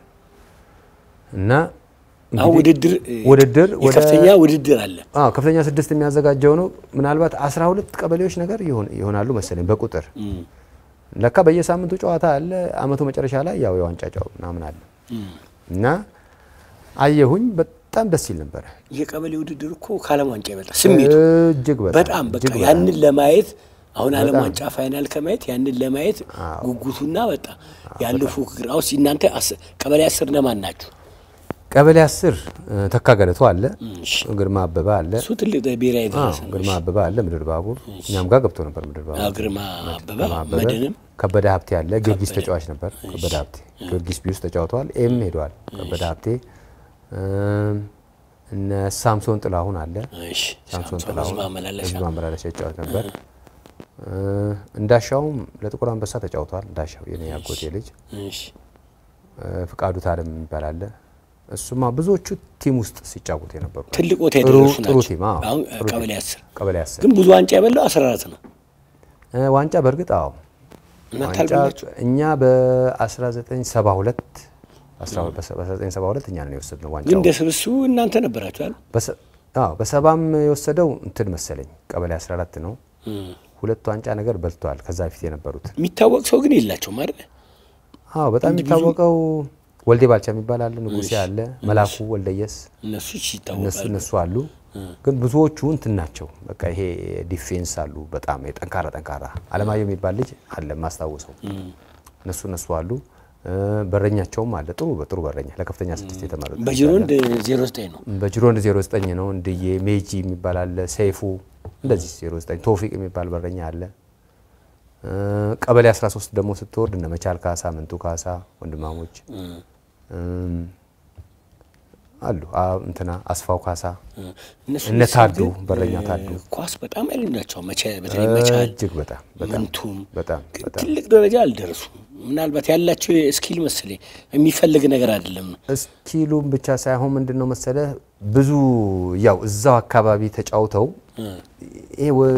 እና አሁን ውድድር እ፣ ውድድር ወደ የከፍተኛ ውድድር አለ። አዎ ከፍተኛ ስድስት የሚያዘጋጀው ነው። ምናልባት 12 ቀበሌዎች ነገር ይሆን- ይሆናሉ መሰለኝ በቁጥር ለካ በየሳምንቱ ጨዋታ አለ። አመቱ መጨረሻ ላይ ያው የዋንጫ ጨዋታ ምናምን አለ እና አየሁኝ። በጣም ደስ ይል ነበረ። የቀበሌ ውድድር እኮ ከዓለም ዋንጫ ይበልጣል ስሜቱ እጅግ በጣም በቃ እጅግ በጣም። ያንን ለማየት አሁን ዓለም ዋንጫ ፋይናል ከማየት ያንን ለማየት ጉጉቱና በጣም ያለው ፉክክር አሁን እናንተ አስ- ቀበሌ አስር ነማን ናችሁ? ቀበሌ አስር ተካ ገለቶ አለ፣ እሺ። ግርማ አበበ አለ፣ እሱ ትልቅ ብሔራዊ አዎ፣ ደረሰ ነው። ግርማ አበበ አለ፣ ምድር ባቡር እኛም ጋር ገብቶ ነበር። ምድር ባቡር አዎ፣ ግርማ አበበ ግርማ አበበ፣ መድንም ከበደ ሀብቴ አለ፣ ጊዮርጊስ ተጫዋች ነበር። ከበደ ሀብቴ ጊዮርጊስ ቢ ውስጥ ተጫውተዋል። ኤም ሄደዋል። ከበደ ሀብቴ እም፣ እነ ሳምሶን ጥላሁን አለ እሺ፣ ሳምሶን ሳምሶን ጥላሁን ህዝብ ማመላለሻ ህዝብ ማመላለሻ ይጫወት ነበር። እ፣ እንዳሻውም ለጥቁር አንበሳ ተጫውተዋል። እንዳሻው የኔ ያጎቴ ልጅ እሺ፣ እ፣ ፍቃዱ ታለም የሚባል አለ። እሱማ ብዙዎቹ ቲም ውስጥ ሲጫወቱ የነበሩ ትልቅ ቦታ ጥሩ የደረሱ ጥሩ ናቸው። ቲም አዎ፣ አሁን ጥሩ ቀበሌ ቲም። አስር ቀበሌ አስር ግን ብዙ ዋንጫ የበላው አስራ አራት ነው። እ፣ ዋንጫ በእርግጥ አዎ እናንተ ዋንጫ አልበላችሁ? እኛ በ1972 በ1972 እኛ ነን የወሰድነው ግን ዋንጫው እንደ ስብስቡ እናንተ ነበራችሁ አይደል? በሰ- አዎ በሰባም የወሰደው እንትን መሰለኝ ቀበሌ 14 ነው። ሁለት ዋንጫ ነገር በልተዋል ከዛ በፊት የነበሩት። የሚታወቅ ሰው ግን የላቸውም አይደል? አዎ በጣም የሚታወቀው ወልዴ ባልቻ የሚባል አለ፣ ንጉሴ አለ፣ መላኩ ወልደየስ እነሱ እነሱ ይታወቃሉ። እነሱ አሉ። ግን ብዙዎቹ እንትን ናቸው። በቃ ይሄ ዲፌንስ አሉ በጣም የጠንካራ ጠንካራ አለማየሁ የሚባል ልጅ አለ ማስታውሰው። እነሱ እነሱ አሉ። እ፣ በረኛቸውም አለ ጥሩ በጥሩ በረኛ ለከፍተኛ ስድስት የተመረጡ በጅሮንድ ዜሮ ዘጠኝ ነው። በጅሮንድ 09 ነው። እንድዬ ሜጂ የሚባል አለ፣ ሰይፉ እንደዚህ 09 ቶፊቅ የሚባል በረኛ አለ። እ፣ ቀበሌ 13 ደግሞ ስትወርድ እነ መቻል ካሳ፣ ምንቱ ካሳ ወንድማሞች እም፣ አሉ አ- እንትና አስፋው ካሳ እነሱ እነ ታዱ ግን በረኛ ታዱ ኳስ በጣም ያሉ ናቸው። መቻ- በተለይ መቻል እጅግ በጣም በጣም ምንቱም በጣም ግን በጣም ትልቅ ደረጃ አልደረሱም። ምናልባት ያላቸው ስኪል መሰለኝ የሚፈልግ ነገር አይደለም ነው። እስኪሉም ብቻ ሳይሆን ምንድን ነው መሰለ ብዙ ያው እዛው አካባቢ ተጫውተው ይሄ ወ-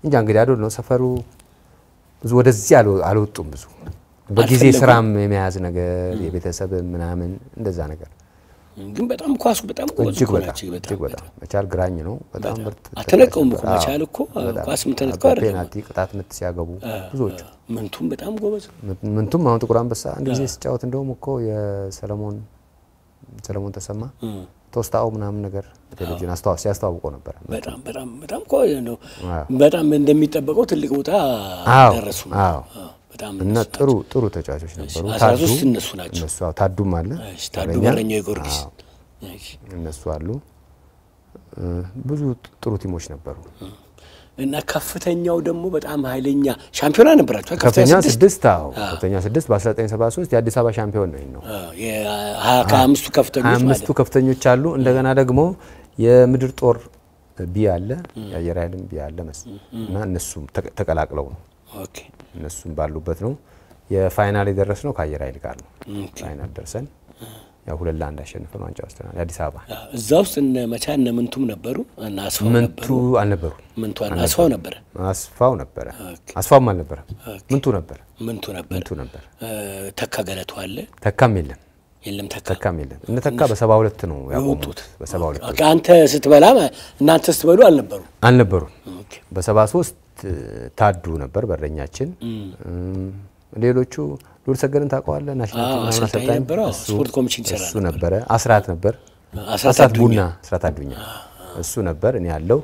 እንጃ እንግዲህ አዶ ነው ሰፈሩ ብዙ ወደዚህ አልወ- አልወጡም ብዙ በጊዜ አልፈለጉም? ስራም የመያዝ ነገር የቤተሰብ ምናምን እንደዛ ነገር ግን በጣም ኳሱ በጣም ጎበዝ እጅግ እኮ በጣም ናቸው። እጅግ በጣም መቻል ግራኝ ነው። በጣም ምርጥ አልተነቀውም እኮ አዎ፣ መቻል እኮ በጣም። ኳስ የምትነጥቀው አይደለም። ፔናልቲ ቅጣት ምት ሲያገቡ ብዙዎቹ ምንቱም በጣም ጎበዝ ነው። ምን- ምንቱም አሁን ጥቁር አንበሳ አንድ ጊዜ ሲጫወት እንደውም እኮ የሰለሞን ሰለሞን ተሰማ ቶስታው ምናምን ነገር በቴሌቪዥን አስተዋ- ሲያስተዋውቀው ነበረ። በጣም በጣም በጣም እኮ ነው አዎ። በጣም እንደሚጠበቀው ትልቅ ቦታ አዎ፣ ደረሱ። አዎ። አዎ፣ በጣም እና ጥሩ ጥሩ ተጫዋቾች ነበሩ። አስራ ታዱ ሶስት እነሱ ናቸው። እነሱ አዎ፣ ታዱም አለ እሺ፣ ታዱ በረኛ። በረኛው የጊዮርጊስ አዎ፣ እሺ። እነሱ አሉ። እ፣ ብዙ ጥሩ ቲሞች ነበሩ። እና ከፍተኛው ደግሞ በጣም ኃይለኛ ሻምፒዮና ነበራቸው። ከፍተኛ ስድስት ስድስት አዎ ከፍተኛ ስድስት በ1973 የአዲስ አበባ ሻምፒዮን ነው ይሄ ነው። አዎ፣ የሀያ ከአምስቱ ከፍተኞች ሀያ ማለት አምስቱ ከፍተኞች አሉ። እንደገና ደግሞ የምድር ጦር ቢ አለ የአየር ኃይልም ቢ አለ መስ እና እነሱም ተቀ- ተቀላቅለው ነው ኦኬ እነሱም ባሉበት ነው የፋይናል የደረስ ነው ከአየር ኃይል ጋር ነው። ፋይናል ደርሰን ያው ሁለት ለአንድ አሸንፈን ዋንጫ ወስደናል። የአዲስ አበባ አዎ፣ እዛ ውስጥ እነ መቻ እነ ምንቱም ነበሩ እና አስፋው ምንቱ ነበሩ። አልነበሩ ምንቱ አለ አስፋው ነበረ። አስፋው ነበረ ኦኬ። አስፋውም አልነበረም ምንቱ ነበር ምንቱ ነበር። ምንቱ ነበር እ፣ ተካ ገለቱ አለ ተካም የለም የለም ተካ ተካም የለም እነ ተካ በሰባ ሁለት ነው ያቆሙት የወጡት በሰባ ሁለት ኦኬ፣ አንተ ስትበላ ማ- እናንተ ስትበሉ አልነበሩ። አልነበሩም ኦኬ። በሰባ ሶስት ታዱ ነበር በረኛችን። እም፣ ሌሎቹ ሉል ሰገድን ታውቀዋለህ? ናሽናል አዎ፣ ቲም ምናምን አሰልጣኝ አሰልጣኝ ነበረ። አዎ፣ እሱ- ስፖርት ኮሚሽን ይሰራ እሱ ነበረ። አስራት ነበር፣ አስራት አስራት አዱኛ። ቡና፣ አስራት አዱኛ እሱ ነበር። እኔ ያለው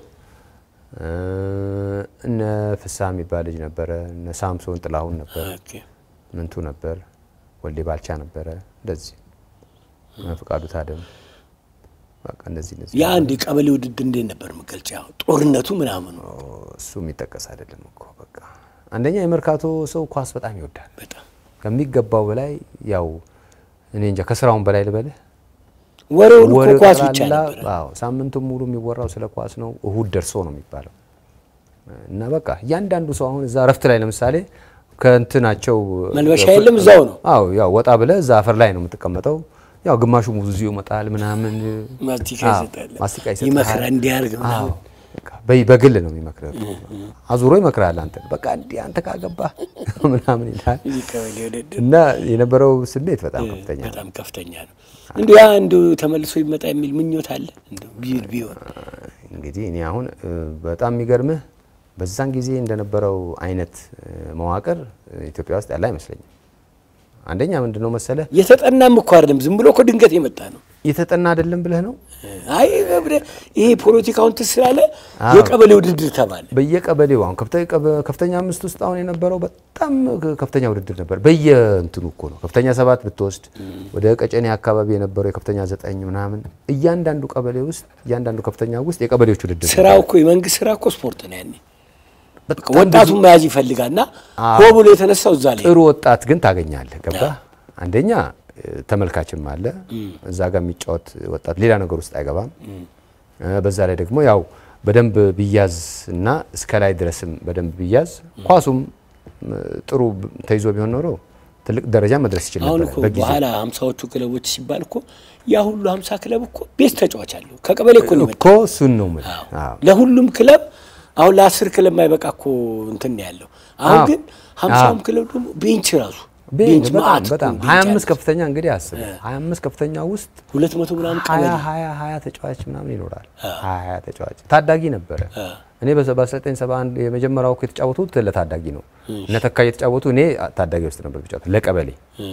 እነ ፍስሐ የሚባል ልጅ ነበረ፣ እነ ሳምሶን ጥላሁን ነበር፣ ኦኬ። ምንቱ ነበር፣ ወልዴ ባልቻ ነበረ፣ እንደዚህ እነ ፍቃዱ ታደም በቃ እንደዚህ እንደዚህ የአንድ የቀበሌ ውድድር እንዴት ነበር መገልጫ? ጦርነቱ ምናምኑ እሱ የሚጠቀስ አይደለም እኮ በቃ አንደኛ የመርካቶ ሰው ኳስ በጣም ይወዳል በጣም ከሚገባው በላይ ያው እኔ እንጃ ከስራውን በላይ ልበልህ ወሬው ሁሉ እኮ ወሬው ኳስ ብቻ ጠቅላላ፣ ነበረ። አዎ ሳምንቱን ሙሉ የሚወራው ስለ ኳስ ነው። እሁድ ደርሶ ነው የሚባለው እና በቃ እያንዳንዱ ሰው አሁን እዛ እረፍት ላይ ለምሳሌ ከእንትናቸው መልበሻ የለም እዛው ነው አዎ ያው ወጣ ብለህ እዛ አፈር ላይ ነው የምትቀመጠው። ያው ግማሹ ሙዙ ይመጣል ምናምን ማስቲካ አዎ፣ ይሰጣል። ማስቲካ ይሰጣል። ይመክራል እንዲያርግ አዎ፣ ምናምን። በቃ በይ- በግል ነው የሚመክረው። አዙሮ ይመክራል። አንተ በቃ እንዲህ አንተ ካገባህ ምናምን ይላል እዚህ ቀበሌ ውድድር እና የነበረው ስሜት በጣም ከፍተኛ ነው። በጣም ከፍተኛ ነው። እንዲ ያ እንዲ ተመልሶ ይመጣ የሚል ምኞት አለ እንዲ ቢል ቢሆን እንግዲህ እኔ አሁን እ፣ በጣም የሚገርምህ በዛን ጊዜ እንደነበረው አይነት እ፣ መዋቅር እ፣ ኢትዮጵያ ውስጥ ያለ አይመስለኝም። አንደኛ ምንድን ነው መሰለህ የተጠናም እኮ አይደለም፣ ዝም ብሎ እኮ ድንገት የመጣ ነው። የተጠና አይደለም ብለህ ነው አይ ገብረ ይሄ ፖለቲካውን ትስ ስላለ አዎ። የቀበሌ ውድድር ተባለ። በየቀበሌው አሁን ከፍተ- ቀበ- ከፍተኛ አምስት ውስጥ አሁን የነበረው በጣም ክ- ከፍተኛ ውድድር ነበር። በየእንትኑ እኮ ነው ከፍተኛ ሰባት ብትወስድ ወደ ቀጨኔ አካባቢ የነበረው የከፍተኛ ዘጠኝ ምናምን እያንዳንዱ ቀበሌ ውስጥ እያንዳንዱ ከፍተኛ ውስጥ የቀበሌዎች ውድድር ነበር። ስራው እኮ የመንግስት ስራ እኮ ስፖርት ነው። ያኔ በቃ በጣም ወጣቱን መያዝ ይፈልጋል እና ሆ ብሎ የተነሳው እዛ ላይ ጥሩ ወጣት ግን ታገኛለህ። ገባ አንደኛ እ፣ ተመልካችም አለ እዛ ጋር የሚጫወት ወጣት ሌላ ነገር ውስጥ አይገባም። እ፣ በዛ ላይ ደግሞ ያው በደንብ ቢያዝ እና እስከ ላይ ድረስም በደንብ ቢያዝ ኳሱም እ፣ ጥሩ ብ- ተይዞ ቢሆን ኖሮ ትልቅ ደረጃ መድረስ ይችል አሁን ነበር እኮ በጊዜ በኋላ ሀምሳዎቹ ክለቦች ሲባል እኮ ያ ሁሉ ሀምሳ ክለብ እኮ ቤት ተጫዋች አለው ከቀበሌ እኮ ነው የመጣው። እኮ እሱን ነው የምልህ። አዎ። ለሁሉም ክለብ አሁን ለአስር ክለብ ማይበቃ እኮ እንትን ነው ያለው። አሁን አዎ። ግን ሀምሳውም ክለብ ደግሞ ቤንች ራሱ ቤንች ቤንች በጣም ማዕት እኮ በጣም ቤንች 25 አለ። ከፍተኛ እንግዲህ አስብ 25 ከፍተኛ ውስጥ ሁለት መቶ ምናምን ቀበሌ 20 20 20 ተጫዋች ምናምን ይኖራል። 20 20 ተጫዋች ታዳጊ ነበረ። እኔ በ1971 የመጀመሪያው እኮ የተጫወቱት ለታዳጊ ነው። እነ ተካ እየተጫወቱ እኔ ታዳጊ ውስጥ ነበር የተጫወቱት ለቀበሌ።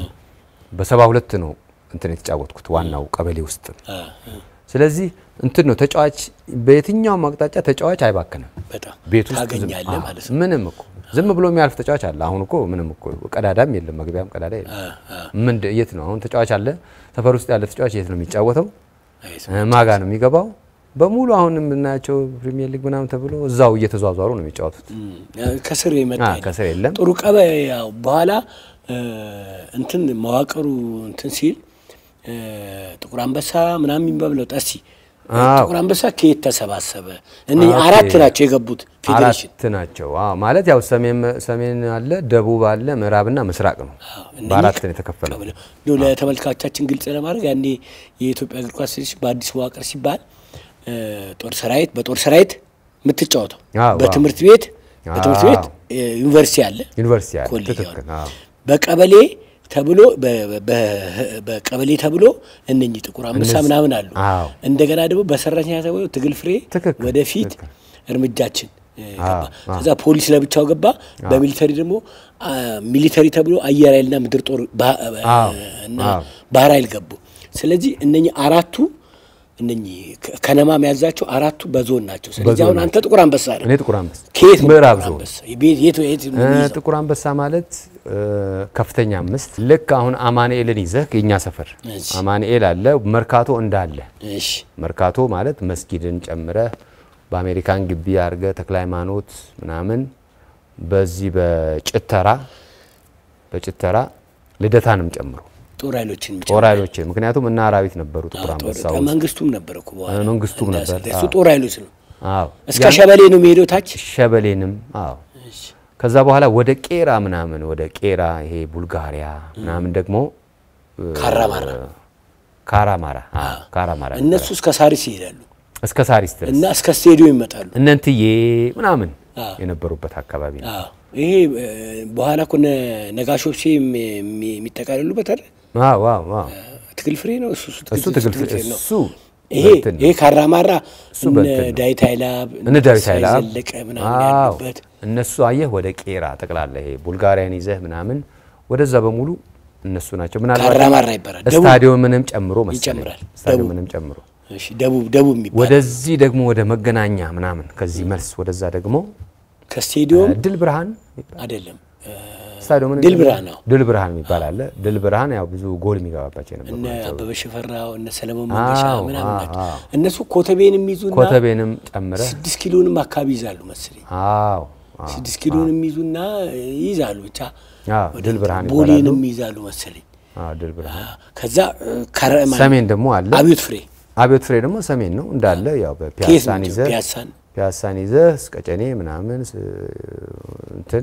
በ72 ነው እንትን የተጫወትኩት ዋናው ቀበሌ ውስጥ ነው። አ፣ ስለዚህ እንትን ነው ተጫዋች በየትኛውም አቅጣጫ ተጫዋች አይባክንም። በጣም ቤት ውስጥ ዝም- ታገኛለህ አዎ፣ ማለት ነው። ምንም እኮ ዝም ብሎ የሚያልፍ ተጫዋች አለ። አሁን እኮ ምንም እኮ ቀዳዳም የለም፣ መግቢያም ቀዳዳ የለም። ምን የት ነው አሁን ተጫዋች አለ? ሰፈር ውስጥ ያለ ተጫዋች የት ነው የሚጫወተው? አይ፣ ማጋ ነው የሚገባው? በሙሉ አሁን የምናያቸው ፕሪሚየር ሊግ ምናምን ተብሎ እዛው እየተዟዟሩ ነው የሚጫወቱት። እም፣ ከስር የመጣ አ፣ የለም። ከስር የለም። ጥሩ ቀበ ያው በኋላ እ፣ እንትን መዋቅሩ እንትን ሲል እ፣ ጥቁር አንበሳ ምናምን የሚባለው ጠሲ አዎ። ጥቁር አንበሳ ከየት ተሰባሰበ? እኔ ኦኬ። አራት ናቸው የገቡት ፌዴሬሽን አራት ናቸው። አዎ ማለት ያው ሰሜን ሰሜን አለ፣ ደቡብ አለ፣ ምዕራብና ምስራቅ ነው። እነኚህ በአራት ነው የተከፈለው። ቀበሌ እንደው ለተመልካቾቻችን ግልጽ ለማድረግ ያኔ የኢትዮጵያ እግር ኳስ ፌዴሬሽን በአዲስ መዋቅር ሲባል እ፣ ጦር ሰራዊት በጦር ሰራዊት የምትጫወተው አዎ፣ በትምህርት ቤት በትምህርት ቤት እ፣ ዩኒቨርሲቲ አለ ዩኒቨርሲቲ አለ። ኮሌጅ ትክክል። አሁን አዎ። በቀበሌ ተብሎ በ- በ- በቀበሌ ተብሎ እነኚህ ጥቁር አንበሳ እነዚህ- ምናምን አሉ። አዎ። እንደገና ደግሞ በሰራተኛ ተብሎ ትግል ፍሬ ትክክል፣ ወደፊት ትክክል። እርምጃችን እ, ገባ። አዎ፣ አዎ። ከዛ ፖሊስ ለብቻው ገባ። በሚሊተሪ ደግሞ አ, ሚሊተሪ ተብሎ አየር ኃይልና ምድር ጦር ባ- አዎ፣ እና አዎ። ባህር ኃይል ገቡ። ስለዚህ እነኚህ አራቱ እነኚህ ከ- ከነማ መያዛቸው አራቱ በዞን ናቸው። ስለዚህ በዞን አሁን አንተ ጥቁር አንበሳ ነህ። እኔ ጥቁር አንበሳ ከየት ነው ምዕራብ ጥቁር ዞን አንበሳ? የቤት- የት የት ነው እ፣ የሚይዘው? ጥቁር አንበሳ ማለት እ፣ ከፍተኛ አምስት ልክ አሁን አማኑኤልን ይዘህ የኛ ሰፈር እሺ። አማኑኤል አለ መርካቶ እንዳለ እሺ መርካቶ ማለት መስጊድን ጨምረህ በአሜሪካን ግቢ አድርገ ተክለ ሃይማኖት ምናምን በዚህ በጭተራ በጭተራ ልደታንም ጨምሮ ጦር ኃይሎችን ጦር ኃይሎችን ምክንያቱም እና አራዊት ነበሩ ጥቁር አንበሳ ውስጥ መንግስቱም ነበር እኮ በኋላ እ፣ መንግስቱም እንዳሰ- ነበር፣ እሱ አዎ። ጦር ኃይሎች ነው። አዎ እስከ ሸበሌ ነው የሚሄደው ታች። ሸበሌንም አዎ እሺ። ከዛ በኋላ ወደ ቄራ ምናምን ወደ ቄራ ይሄ ቡልጋሪያ ምናምን ደግሞ እ፣ ካራማራ ካራማራ አዎ ካራማራ እነሱ እስከ ሳሪስ ይሄዳሉ እስከ ሳሪስ ድረስ እና እስከ ስቴዲዮም ይመጣሉ። እነ እንትዬ ምናምን አዎ። የነበሩበት አካባቢ ነው። አዎ ይሄ እ፣ በኋላ እኮ እነ ነጋሾብሴ የሚ- የሚ- የሚጠቃልሉበት አይደል? አዎ አዎ አዎ ትግል ፍሬ ነው እሱ እሱ ትግል ፍሬ ነው። እሱ ይሄ በእንትን ነው። ይሄ ካራማራ እሱ እነ በእንትን ነው። ዳዊት ኃይላብ እነ ዳዊት ተስፋዬ ኃይለአብ ዘለቀ ምናምን አዎ ያሉበት እነሱ አየህ ወደ ቄራ ጠቅላላ ይሄ ቡልጋሪያን ይዘህ ምናምን ወደዛ በሙሉ እነሱ ናቸው። ምናልባት ካራማራ ይባላል። ደቡብ ስታዲየምንም ጨምሮ መሰለኝ ይጨምራል። ስታዲየምንም ጨምሮ እሺ፣ ደቡብ ደቡብ የሚባል ወደዚህ ደግሞ ወደ መገናኛ ምናምን ከዚህ መልስ ወደዛ ደግሞ ከስቴዲዮም ድል ብርሃን አይደለም እ፣ ስታዲየምን ድል ብርሃን ነው። ድል ብርሃን የሚባል አለ። ድል ብርሃን ያው ብዙ ጎል የሚገባባቸው የነበሩ እነ ናቸው። አበበ ሽፈራው እነ ሰለሞን መንገሻ አዎ፣ ምናምን አዎ፣ ናቸው። አዎ። እነሱ ኮተቤን የሚይዙና ኮተቤንም ጨምረህ ስድስት ኪሎንም አካባቢ ይዛሉ መሰለኝ። አዎ አዎ ስድስት ኪሎንም ይይዙና ይይዛሉ ብቻ አዎ ድል ብርሃን ይባላሉ። ቦሌንም ይይዛሉ መሰለኝ። አዎ ድል ብርሃን ከዛ እ፣ ከረማ ሰሜን ደግሞ አለ። አብዮት ፍሬ አብዮት ፍሬ ደግሞ ሰሜን ነው እንዳለ ያው ከየት በፒያሳን ነው? ይዘህ ፒያሳን ፒያሳን ይዘህ እስከ ጨኔ ምናምን ስ- እንትን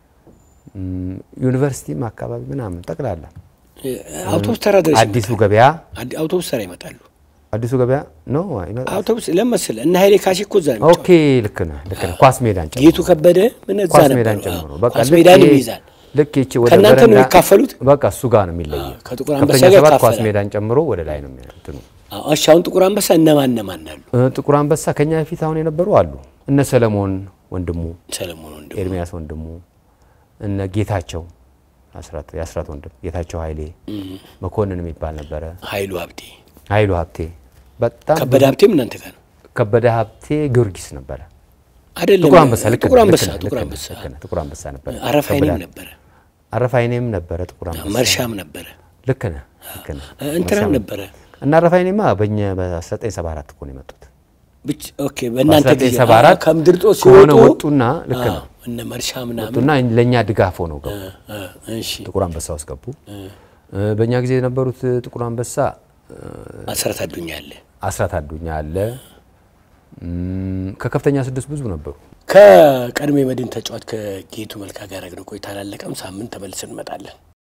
ም፣ ዩኒቨርሲቲም አካባቢ ምናምን ጠቅላላ እ፣ አውቶቡስ ተራ ድረስ አዲሱ ገበያ አዲ- አውቶቡስ ተራ ይመጣሉ። አዲሱ ገበያ ነው አይመጣም? አውቶቡስ ለመሰለ እነ ኃይሌ ካሴ እኮ እዛ ነው ኦኬ ልክ ነህ ልክ ነህ ኳስ ሜዳን ጨምሮ ጌቱ ከበደ ምን እዛ ኳስ ነበሩ። ሜዳን አዎ፣ ጨምሮ በቃ ኳስ ልክ ሜዳንም ይሄ- ይይዛል። ልክ ይቺ ወደ ከእናንተ ነው በረንዳ- የሚካፈሉት? በቃ እሱ ጋር ነው የሚለየው ከጥቁር አንበሳ ከፍተኛ ጋር ሰባት ኳስ ይካፈላል። ሜዳን ጨምሮ ወደ ላይ ነው የሚያ- እንትኑ አዎ፣ እሺ አሁን ጥቁር አንበሳ እነማን እነማን አሉ? እ፣ ጥቁር አንበሳ ከኛ በፊት አሁን የነበሩ አሉ እነ ሰለሞን ወንድሙ ሰለሞን ወንድሙ ኤርሚያስ ወንድሙ እነ ጌታቸው አስራት የአስራት ወንድም ጌታቸው ኃይሌ መኮንን የሚባል ነበረ። ኃይሉ ሀብቴ ኃይሉ ሀብቴ በጣም ከበደ ሀብቴም እናንተ ጋር ነው ከበደ ሀብቴ ጊዮርጊስ ነበረ። አይደለም? ጥቁር አንበሳ ልክ ጥቁር ነህ፣ አንበሳ ልክ ነህ፣ ጥቁር ልክ አንበሳ ነህ፣ ልክ ነህ፣ ጥቁር አንበሳ ነበረ። አረፍ አይኔም ከበደ ነበረ አረፋይኔም ነበረ ጥቁር አንበሳ። መርሻም ነበረ ልክ ነህ፣ ልክ ነህ። እ፣ እንትናም መርሻም ነበረ እና አረፋይኔማ በእኛ በ1974 እኮ ነው የመጡት። ብቻ ኦኬ በእናንተ ጊዜ በ1974 አዎ፣ ከምድር ጦር ከሆነ ሲወጡ ወጡና ልክ አዎ፣ ነው እነ መርሻ ምናምን ወጡና ለእኛ ድጋፍ ሆነው ገቡ። እ፣ እ፣ እሺ ጥቁር አንበሳ ውስጥ ገቡ። እ፣ በእኛ ጊዜ የነበሩት ጥቁር አንበሳ አስራት አዱኛ አለ አስራት አዱኛ አለ። እም፣ ከከፍተኛ ስድስት ብዙ ነበሩ። ከቀድሞ የመድን ተጫዋች ከጌቱ መልካ ጋር ያደረግነው ቆይታ አላለቀም። ሳምንት ተመልሰን እንመጣለን።